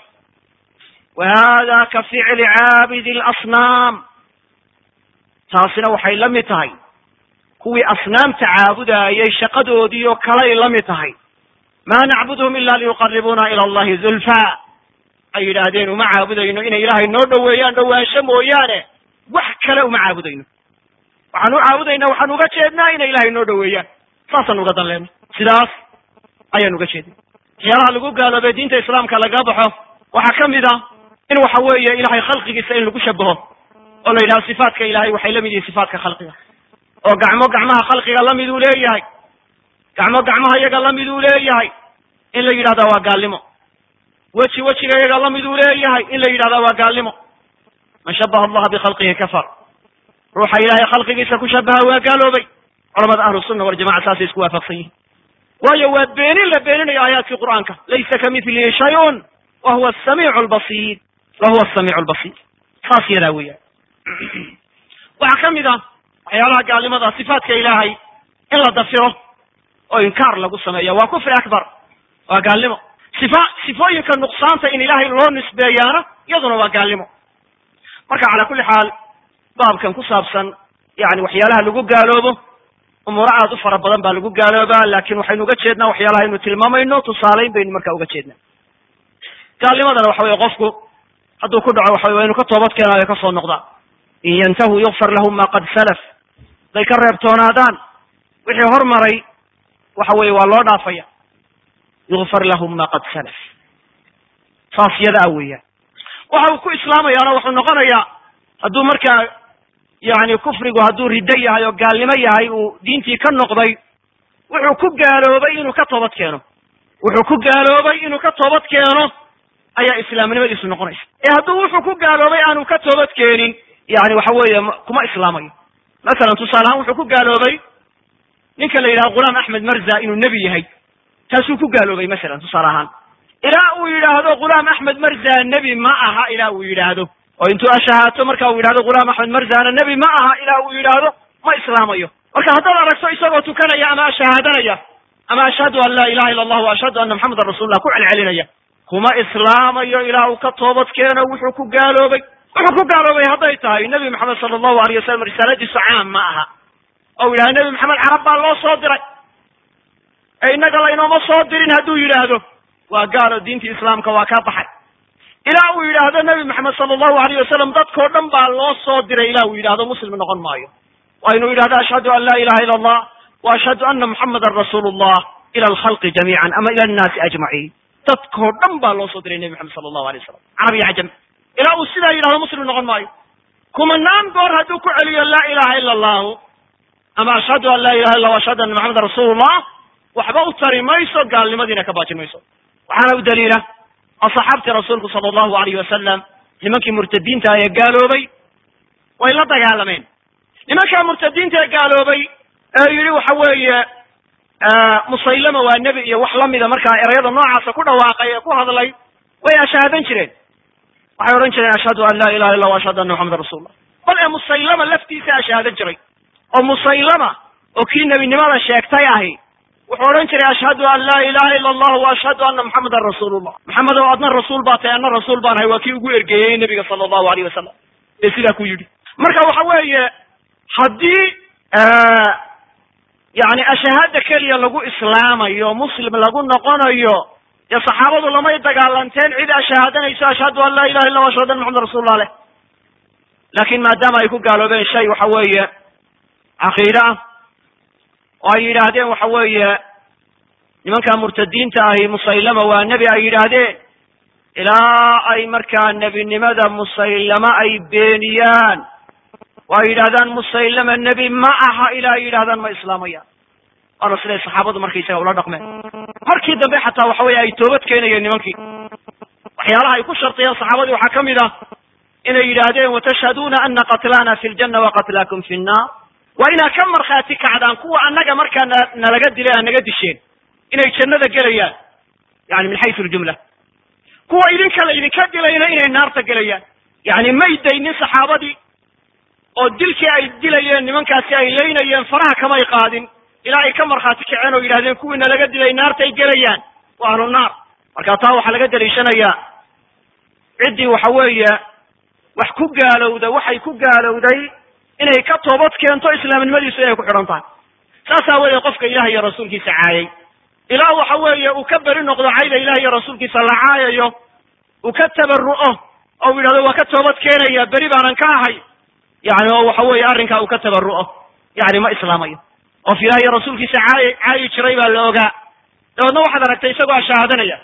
wa hada ka ficli caabidi alasnaam taasina waxay la mid tahay kuwii asnaamta caabudaayay shaqadoodii oo kalay la mid tahay ma nacbudhum ila liyuqaribuna ila allahi zulfa ay yidhaahdeen uma caabudayno inay ilaahay noo dhoweeyaan dhowaansho mooyaane wax kale uma caabudayno waxaan u caabudayna waxaan uga jeednaa inay ilaahay noo dhoweeyaan saasaan uga dan leenay sidaas ayaan uga jeednay waxyaalaha lagu gaaloobay diinta islaamka laga baxo waxaa kamid a in waxa weeye ilahay khalqigiisa in lagu shabaho oo la yidhaho sifaatka ilahay waxay la mid yihiin sifaatka khalqiga oo gacmo gacmaha khalqiga lamid uu leeyahay gacmo gacmaha iyaga lamid uu leeyahay in la yidhahda waa gaalnimo weji wejiga iyaga lamid uu leeyahay in la yidhahda waa gaalnimo man shabaha allaha bikhalqihi kafar ruuxa ilahay khalqigiisa ku shabaha waa gaaloobay culamada ahlu sunna waljamaca saasay isku waafaqsan yihin waayo waa beenin la beeninayo aayaadkii qur'aanka laysa kamithlihi shayun wa huwa asamiicu lbasiir wa huwa asamiicu lbasiir saas yadaa weeyaan waxaa kamid ah waxyaalaha gaalnimada sifaatka ilaahay in la dafiro oo inkaar lagu sameeya waa kufri akbar waa gaalnimo sifa sifooyinka nuqsaanta in ilaahay loo nisbeeyaana iyaduna waa gaalnimo marka cala kulli xaal baabkan ku saabsan yani waxyaalaha lagu gaaloobo umuuro aad u fara badan baa lagu gaaloobaa lakin waxaynu uga jeednaa waxyaalaha aynu tilmaamayno tusaalayn baynu marka uga jeednaa gaalnimadana waxa weye qofku hadduu ku dhaco waxa waa inu ka toobad keenaayo kasoo noqdaa in yantahu yukfar lahum ma qad salaf haday ka reebtoonaadaan wixii hormaray waxa weye waa loo dhaafaya yukfar lahum ma qad salaf saas yada a weeyaan waxa uu ku islaamayaana wuxuu noqonayaa hadduu markaa yani kufrigu hadduu riddo yahay oo gaalnimo yahay uu diintii ka noqday wuxuu ku gaaloobay inuu ka toobad keeno wuxuu ku gaaloobay inuu ka toobad keeno ayaa islaamnimadiisu noqonaysa ee hadduu wuxuu ku gaaloobay aanu ka toobad keenin yani waxa weeye kuma islaamayo masalan tusaale ahaan wuxuu ku gaaloobay ninka la yidhaha ghulaam axmed marza inuu nebi yahay taasuu ku gaaloobay masalan tusaale ahaan ilaa uu yidhaahdo ghulaam axmed marza nebi ma aha ilaa uu yidhaahdo oo intuu ashahaato marka uu yidhahdo ghulaam axmed marzana nebi ma aha ilaa uu yidhaahdo ma islaamayo marka haddaad aragto isagoo tukanaya ama ashahaadanaya ama ashhadu an laa ilaha illa allah wa ashhadu anna maxamedan rasuulullah ku celcelinaya kuma islaamayo ilaa uu ka toobad keeno wuxuu ku gaaloobay wuxuu ku gaaloobay hadday tahay nebi maxamed sala allahu alayh wasalam risaaladiisu caam ma aha ou yidhahdo nebi maxamed carab baa loo soo diray ee innaga laynooma soo dirin hadduu yidhaahdo waa gaalo diintii islaamka waa ka baxay ilaa uu yidhaahdo nebi maxamed sala allahu alayh wasalam dadkao dhan baa loo soo diray ilaa uu yidhahdo muslim noqon maayo waa inuu yidhahdo ashhadu an laa ilaha illa allah wa ashhadu anna muxamadan rasuulu llah ila alkhalqi jamiican ama ila annaasi ajmaciin dadkao dhan baa loo soo diray nebi maxamed sala allahu alay wasalam carab iyo cajam ilaa uu sidaa yidhahdo muslim noqon maayo kumanaan goor hadduu ku celiyo laa ilaha ila allahu ama ashhadu an laa ilaha illa wa ashhadu anna maxamedan rasuulullah waxba u tari mayso gaalnimadiina ka baajin mayso waxaana u daliila asxaabtii rasuulku sala allahu alayh wasalam nimankii murtadiinta ee gaaloobay way la dagaalameen nimankaa murtadiinta ee gaaloobay ee yidhi waxa weeye musaylama waa nebi iyo wax lamida markaa erayada noocaasa ku dhawaaqay ee ku hadlay way ashaadan jireen waxay odhan jireen ashhadu an laa ilaha illa wa ashhadu anna maxamedan rasuulullah bal ee musaylama laftiisa ashaadan jiray oo musaylama oo kii nebinimada sheegtay ahi wuxuu odhan jiray ashhadu an laa ilaha illa allah wa ashhadu anna maxamedan rasuulullah maxamed oo adna rasuul baa tahay adna rasuul baan ahay waa kii ugu ergeeyey nebiga sala allahu alayh wasalam ee sidaa ku yidhi marka waxa weeye haddii yani ashahaada keliya lagu islaamayo muslim lagu noqonayo dee saxaabadu lamay dagaalanteen cid ashahaadanayso ashhadu an laa ilaha illa wa ashhadu anna maxamedan rasuulullah leh laakin maadaama ay ku gaaloobeen shay waxa weeye caqiide ah oo ay yidhaahdeen waxa weeye nimanka murtadiinta ahi musaylama waa nebi ay yidhaahdeen ilaa ay markaa nebinimada musaylama ay beeniyaan oo ay yidhahdaan musaylama nebi ma aha ilaa ay yidhahdaan ma islaamayaan waana siday saxaabadu markaysaga ula dhaqmeen markii dambe xataa waxa weye ay toobad keenayeen nimankii waxyaalaha ay ku shartiyeen saxaabadii waxaa ka mid ah inay yidhaahdeen watashhaduuna ana qatlana fi ljanna wa qatlaakum fi nnar waa inaad ka markhaati kacdaan kuwa annaga markaa na nalaga dilay aad naga disheen inay jannada gelayaan yani min xaysu ljumla kuwa idinka la idinka dilayna inay naarta gelayaan yani may daynin saxaabadii oo dilkii ay dilayeen nimankaasi ay laynayeen faraha kamay qaadin ilaa ay ka markhaati kaceen oo yidhahdeen kuwii nalaga dilay naartay gelayaan waa ahlu naar marka taa waxaa laga daliishanayaa ciddii waxa weeye wax ku gaalowda waxay ku gaalowday inay ka toobad keento islaamnimadiisu inay ku xidhan tahay saas aawadeed qofka ilaah iyo rasuulkiisa caayay ilaa waxa weeye uu ka beri noqdo cayda ilaah iyo rasuulkiisa la caayayo uu ka tabaru'o oo u yidhahdo waa ka toobad keenaya beri baanan ka ahay yani oo waxa weeye arrinkaa uu ka tabaru'o yani ma islaamayo qof ilaah iyo rasuulkiisa caay caayi jiray baa la ogaa dabeedna waxaad aragtay isagoo ashahaadanaya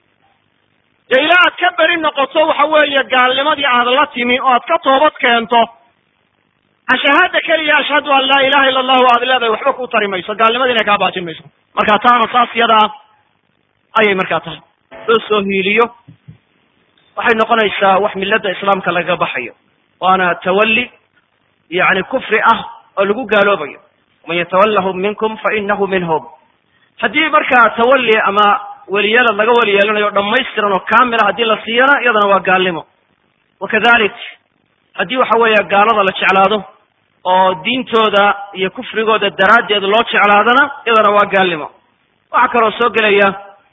dee ilaa aad ka beri noqoto waxa weeye gaalnimadii aad la timi oo aad ka toobad keento ashahaada keliya ashhadu an laa ilaha illa allahu aad leedahay waxba ku tari mayso gaalnimadiina kaa baajin mayso marka taana saas yada ah ayay markaa tahay loo soo hiiliyo waxay noqonaysaa wax milada islaamka lagaga baxayo waana tawalli yani kufri ah oo lagu gaaloobayo waman yatawallahum minkum fa inahu minhum haddii markaa tawalli ama weliyalad laga weli yeelanayo o dhamaystiran oo kamila haddii la siiyana iyadana waa gaalnimo wakadalik haddii waxa weeye gaalada la jeclaado oo diintooda iyo kufrigooda daraaddeed loo jeclaadana iyadana waa gaalnimo waxaa kaloo soo gelaya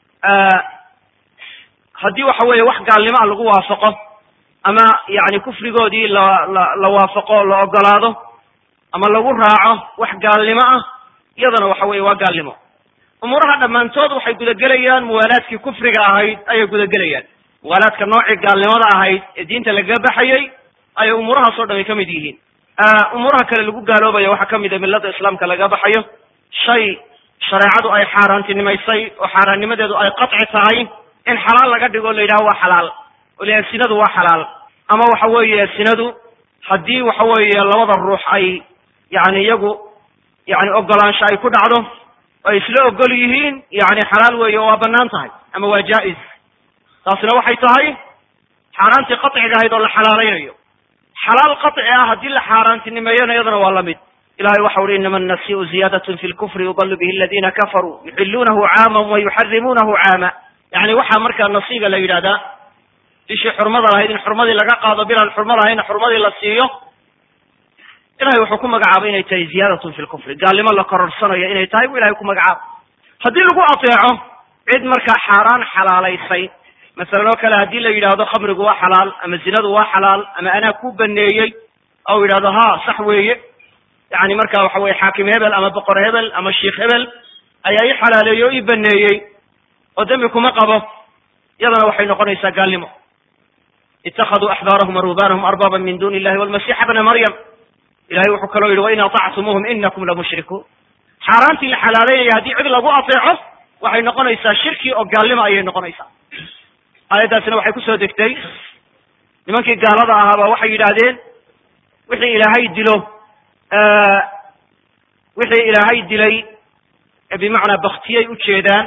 haddii waxa weeye wax gaalnimo ah lagu waafaqo ama yani kufrigoodii la la la waafaqo la ogolaado ama lagu raaco wax gaalnimo ah iyadana waxa weeye waa gaalnimo umuuraha dhammaantood waxay gudagelayaan muwaalaadkii kufriga ahayd ayay gudagelayaan muwaalaadka noocii gaalnimada ahayd ee diinta lagaga baxayey ayay umuurahaas o dhan ay ka mid yihiin umuuraha kale lagu gaaloobayo waxaa kamid a milada islaamka laga baxayo shay shareecadu ay xaaraantinimaysay oo xaaraannimadeedu ay qaci tahay in xalaal laga dhigo la yidhaho waa xalaal oo la sinadu waa xalaal ama waxa weeye sinadu haddii waxa weeye labada ruux ay yani iyagu yani ogolaansho ay ku dhacdo oo ay isla ogol yihiin yani xalaal weeye oo waa banaan tahay ama waa jaa-is taasina waxay tahay xaaraantii qaciga ahayd oo la xalaalaynayo xalaal qaci ah haddii la xaaraantinimeeyona iyadana waa la mid ilahay waxa uhi inama annasiu ziyadatn fi lkufri yudalu bihi aladina kafaruu yuxiluunahu caama wa yuxarimuunahu caama yani waxaa markaa nasiga la yidhahdaa bishii xurmada lahayd in xurmadii laga qaado bilaan xurmo lahayna xurmadii la siiyo ilahay wuxuu ku magacaabay inay tahay ziyadatun fi lkufri gaalnimo la kororsanayo inay tahay bu ilahay ku magacaabo haddii lagu ateeco cid markaa xaaraan xalaalaysay masalan oo kale haddii la yidhaahdo khamrigu waa xalaal ama zinadu waa xalaal ama anaa ku baneeyey ou yidhahdo ha sax weeye yani marka waxa weye xaakim hebel ama boqor hebel ama sheikh hebel ayaa ii xalaaleeyey oo ii baneeyey oo dembi kuma qabo iyadana waxay noqonaysaa gaalnimo itakaduu axbaarahum waruhbanahum arbaba min duni illahi walmasixa bna maryam ilahay wuxuu kaloo yidhi wain aطactumuuhum inakum lamushrikuun xaaraantii la xalaaleynaya haddii cid lagu ateeco waxay noqonaysaa shirki oo gaalnimo ayay noqonaysaa aayaddaasina waxay kusoo degtay nimankii gaalada ahaaba waxay yidhaahdeen wixii ilaahay dilo wixii ilaahay dilay bimacnaa baktiyay ujeedaan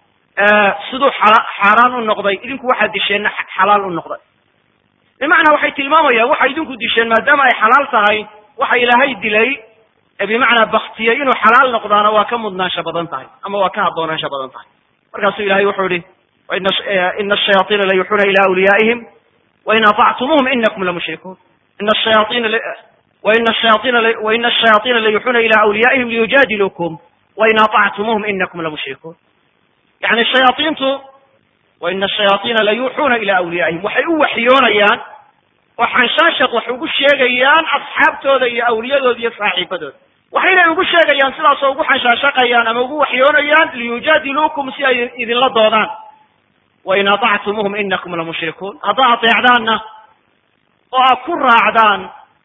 siduu xaaraan u noqday idinku waxaad disheenna xalaal u noqday bimacnaa waxay tilmaamayaan waxay idinku disheen maadaama ay xalaal tahay waxa ilaahay dilay bimacnaa baktiyay inuu xalaal noqdaana waa ka mudnaansho badan tahay ama waa ka haboonaansho badan tahay markaasuu ilahay wuxuu yihi ina ashayaطiina layuxuuna ila awliyaa'ihim wain aطactumuuhum inakum lamushrikuun ina shayaaiina waina shayaaiina waina ashayaطiina layuxuuna ila awliyaa'ihim liyujaadilukum wain aطactumuuhum inakum lamushrikuun yani shayaaiintu waina ashayaaiina layuuxuuna ila awliyaa'ihim waxay u waxyoonayaan oo xanshaanshaq wax ugu sheegayaan asxaabtooda iyo awliyadooda iyo saaxiibadooda waxaynay ugu sheegayaan sidaasoo ugu xanshaanshaqayaan ama ugu waxyoonayaan liyujaadiluukum si ay idinla doodaan wain aطactumuuhum inakum lamushrikuun haddaa ateecdaanna oo aad ku raacdaan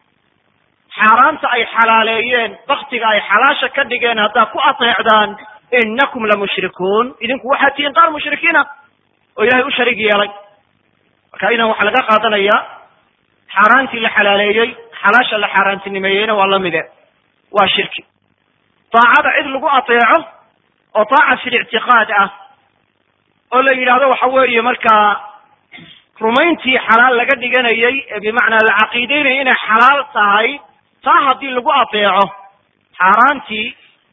xaaraanta ay xalaaleeyeen baktiga ay xalaasha ka dhigeen haddaad ku ateecdaan inakum lamushrikuun idinku waxaad tihiin qaar mushrikiina oo ilahay u sharig yeelay marka idan waxaa laga qaadanayaa xaaraantii la xalaaleeyey xalaasha la xaaraantinimeeyeyna waa lamide waa shirki daacada cid lagu ateeco oo daaca fi lictiqaad ah oo la yidhaahdo waxa weeye markaa rumayntii xalaal laga dhiganayay ee bimacnaa la caqiideynaya inay xalaal tahay taa haddii lagu ateeco xaaraantii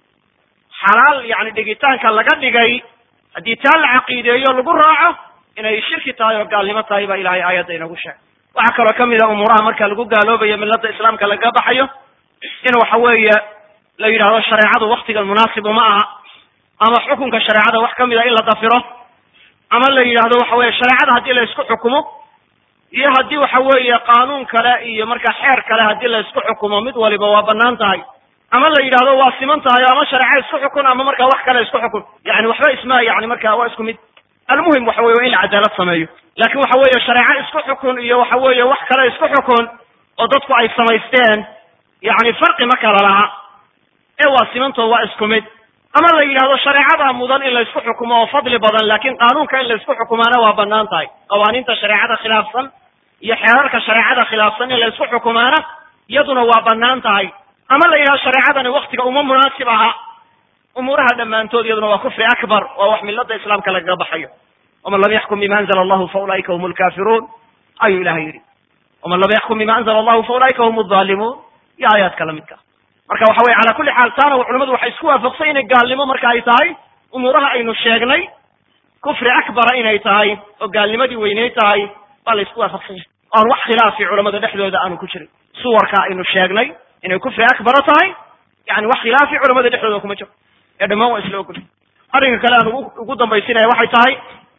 xalaal yani dhigitaanka laga dhigay haddii taa la caqiideeyo lagu raaco inay shirki tahay oo gaalnimo tahay baa ilahay aayadda inagu sheegay waxaa kaloo kamid a umuuraha marka lagu gaaloobayo milada islaamka laga baxayo in waxa weeye la yidhahdo shareecadu waktigan munaasib uma aha ama xukunka shareecada wax kamid a in la dafiro ama la yidhahdo waxa weye shareecada haddii la isku xukumo iyo haddii waxa weeye qaanuun kale iyo marka xeer kale haddii la isku xukumo mid waliba waa banaan tahay ama la yidhahdo waa siman tahay ama shareeca isku xukun ama marka wax kale isku xukun yani waxba isma yani marka waa isku mid almuhim waxa weye waa in la cadaalad sameeyo lakin waxa weeye shareeco isku xukun iyo waxa weeye wax kale isku xukun oo dadku ay samaysteen yani farqi ma kala laha ee waa simantoo waa isku mid ama la yidhahdo shareecada mudan in la isku xukumo oo fadli badan lakin qaanuunka in la isku xukumaana waa banaan tahay qawaaniinta shareecada khilaafsan iyo xeerarka shareecada khilaafsan in la isku xukumaana iyaduna waa banaan tahay ama la yidhahdo shareecadani waktiga uma munaasib aha umuuraha dhammaantood iyaduna waa kufri akbar waa wax milada islaamka lagaga baxayo waman lam yaxkum bima anzla allahu fa ulaika hum lkafiruun ayuu ilahay yidhi waman lam yaxkum bima anzla allahu fa ulaika hum alzalimuun iyo aayaadka lamidka marka waxa weye cala kulli xaal taana culamadu waxay isku waafaqsan inay gaalnimo marka ay tahay umuuraha aynu sheegnay kufri akbara inay tahay oo gaalnimadii weynay tahay baa la isku waafaqsan yahay oan wax khilaafi culamada dhexdooda aanu ku jirin suwarka aynu sheegnay inay kufri akbara tahay yani wax khilaafi culamada dhexdooda kuma jiro ee dhammaan waa isla ogolay arrinka kale aan ugu ugu dambaysinaya waxay tahay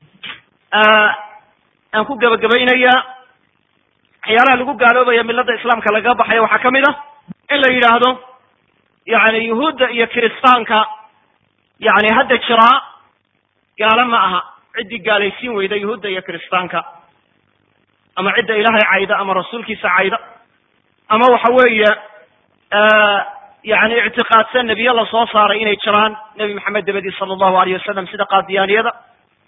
aan ku gebagabaynaya waxyaalaha lagu gaaloobaya milada islaamka lagaga baxayo waxaa kamid a in la yidhaahdo yani yuhuudda iyo kiristaanka yani hadda jiraa gaalo ma aha ciddii gaalaysiin weyda yuhuudda iyo kiristaanka ama cidda ilaahay cayda ama rasuulkiisa cayda ama waxa weeye yani ictiqaadsan nebiye la soo saaray inay jiraan nebi maxamed dabadii sala allahu alayh wasalam sida qaadiyaaniyada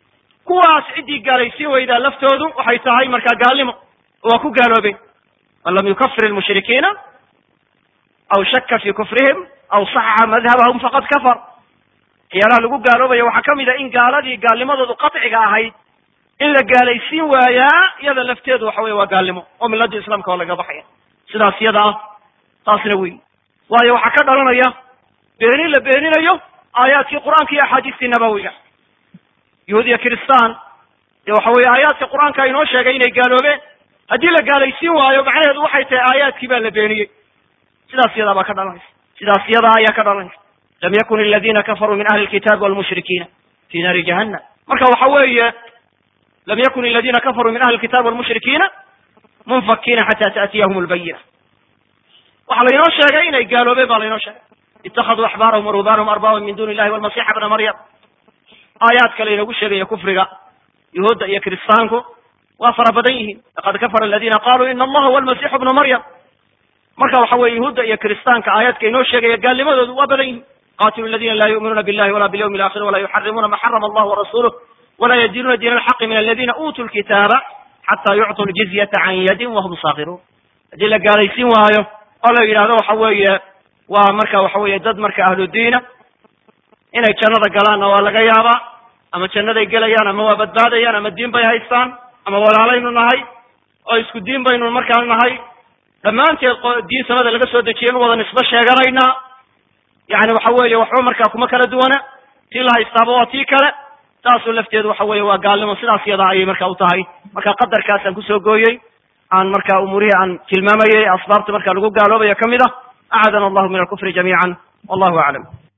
kuwaas ciddii gaalaysiin weydaa laftoodu waxay tahay markaa gaalnimo waa ku gaaloobeen man lam yukafir ilmushrikiina aw shaka fi kufrihim aw saxaxa madhabahum faqad kafar waxyaalaha lagu gaaloobayo waxaa ka mid a in gaaladii gaalnimadoodu qaطciga ahayd in la gaalaysiin waayaa iyada lafteedu waxa weye waa gaalnimo oo milada islaamka oo laga baxaya sidaas iyada ah taasna wey waayo waxaa ka dhalanaya beenin la beeninayo aayaadkii qur'aanka iyo axaadiistii nabawiga yahuud iyo kiristaan dee waxa weye aayaadka qur'aanka inoo sheegay inay gaaloobeen haddii la gaalaysiin waayo macnaheedu waxay tahay aayaadkii baa la beeniyey sidaas iyadaa baa ka dhalanaysa sidaas iyadaa ayaa ka dhalanaysa lam yakun aladina kafaruu min ahli lkitaabi walmushrikiina fi naari jahannam marka waxa weeye lam yakun aladina kafaruu min ahli lkitabi walmushrikiina munfakiina xata taatiyahum lbayina waxaa laynoo sheegay inay gaaloobeen baa laynoo sheegay itakaduu axbaarahum waruhbaanahum arbaaban min duni illahi walmasixa bna maryam aayaadka laynoogu sheegaya kufriga yuhuudda iyo kiristaanku waa fara badan yihiin laqad kafara aladina qaluu ina allaha huwa almasixu bnu maryam marka waxa weye yuhuudda iyo kiristaanka aayaadka inoo sheegaya gaalnimadoodu waa badan yihiin qatilu aladina la yu'minuuna billahi wala bilyawmi alakhir wala yuxarimuuna ma xarama allah warasuluh wala yadinuuna diina alxaqi min aladina uutuu lkitaaba xata yucطuu ljizyata can yadin wahum saakiruun haddii la gaalaysiin waayo oo la yidhahdo waxa weeye waa marka waxa weeye dad marka ahlu diina inay jannada galaanna waa laga yaabaa ama jannaday gelayaan ama waa badbaadayaan ama diin bay haystaan ama walaalaynu nahay oo isku diin baynu markaa nahay dhammaanteed diin samada laga soo dejiyay in wada nisbo sheeganaynaa yani waxa weeye waxba markaa kuma kala duwana tii la haystaaba waa tii kale taasoo lafteedu waxa weeye waa gaalnimo sidaas yadaa ayay marka u tahay marka qadarkaasaan kusoo gooyey aan marka umuurihii aan tilmaamayey asbaabta marka lagu gaaloobayo ka mid ah acadana allahu min alkufri jamiican wallahu aclam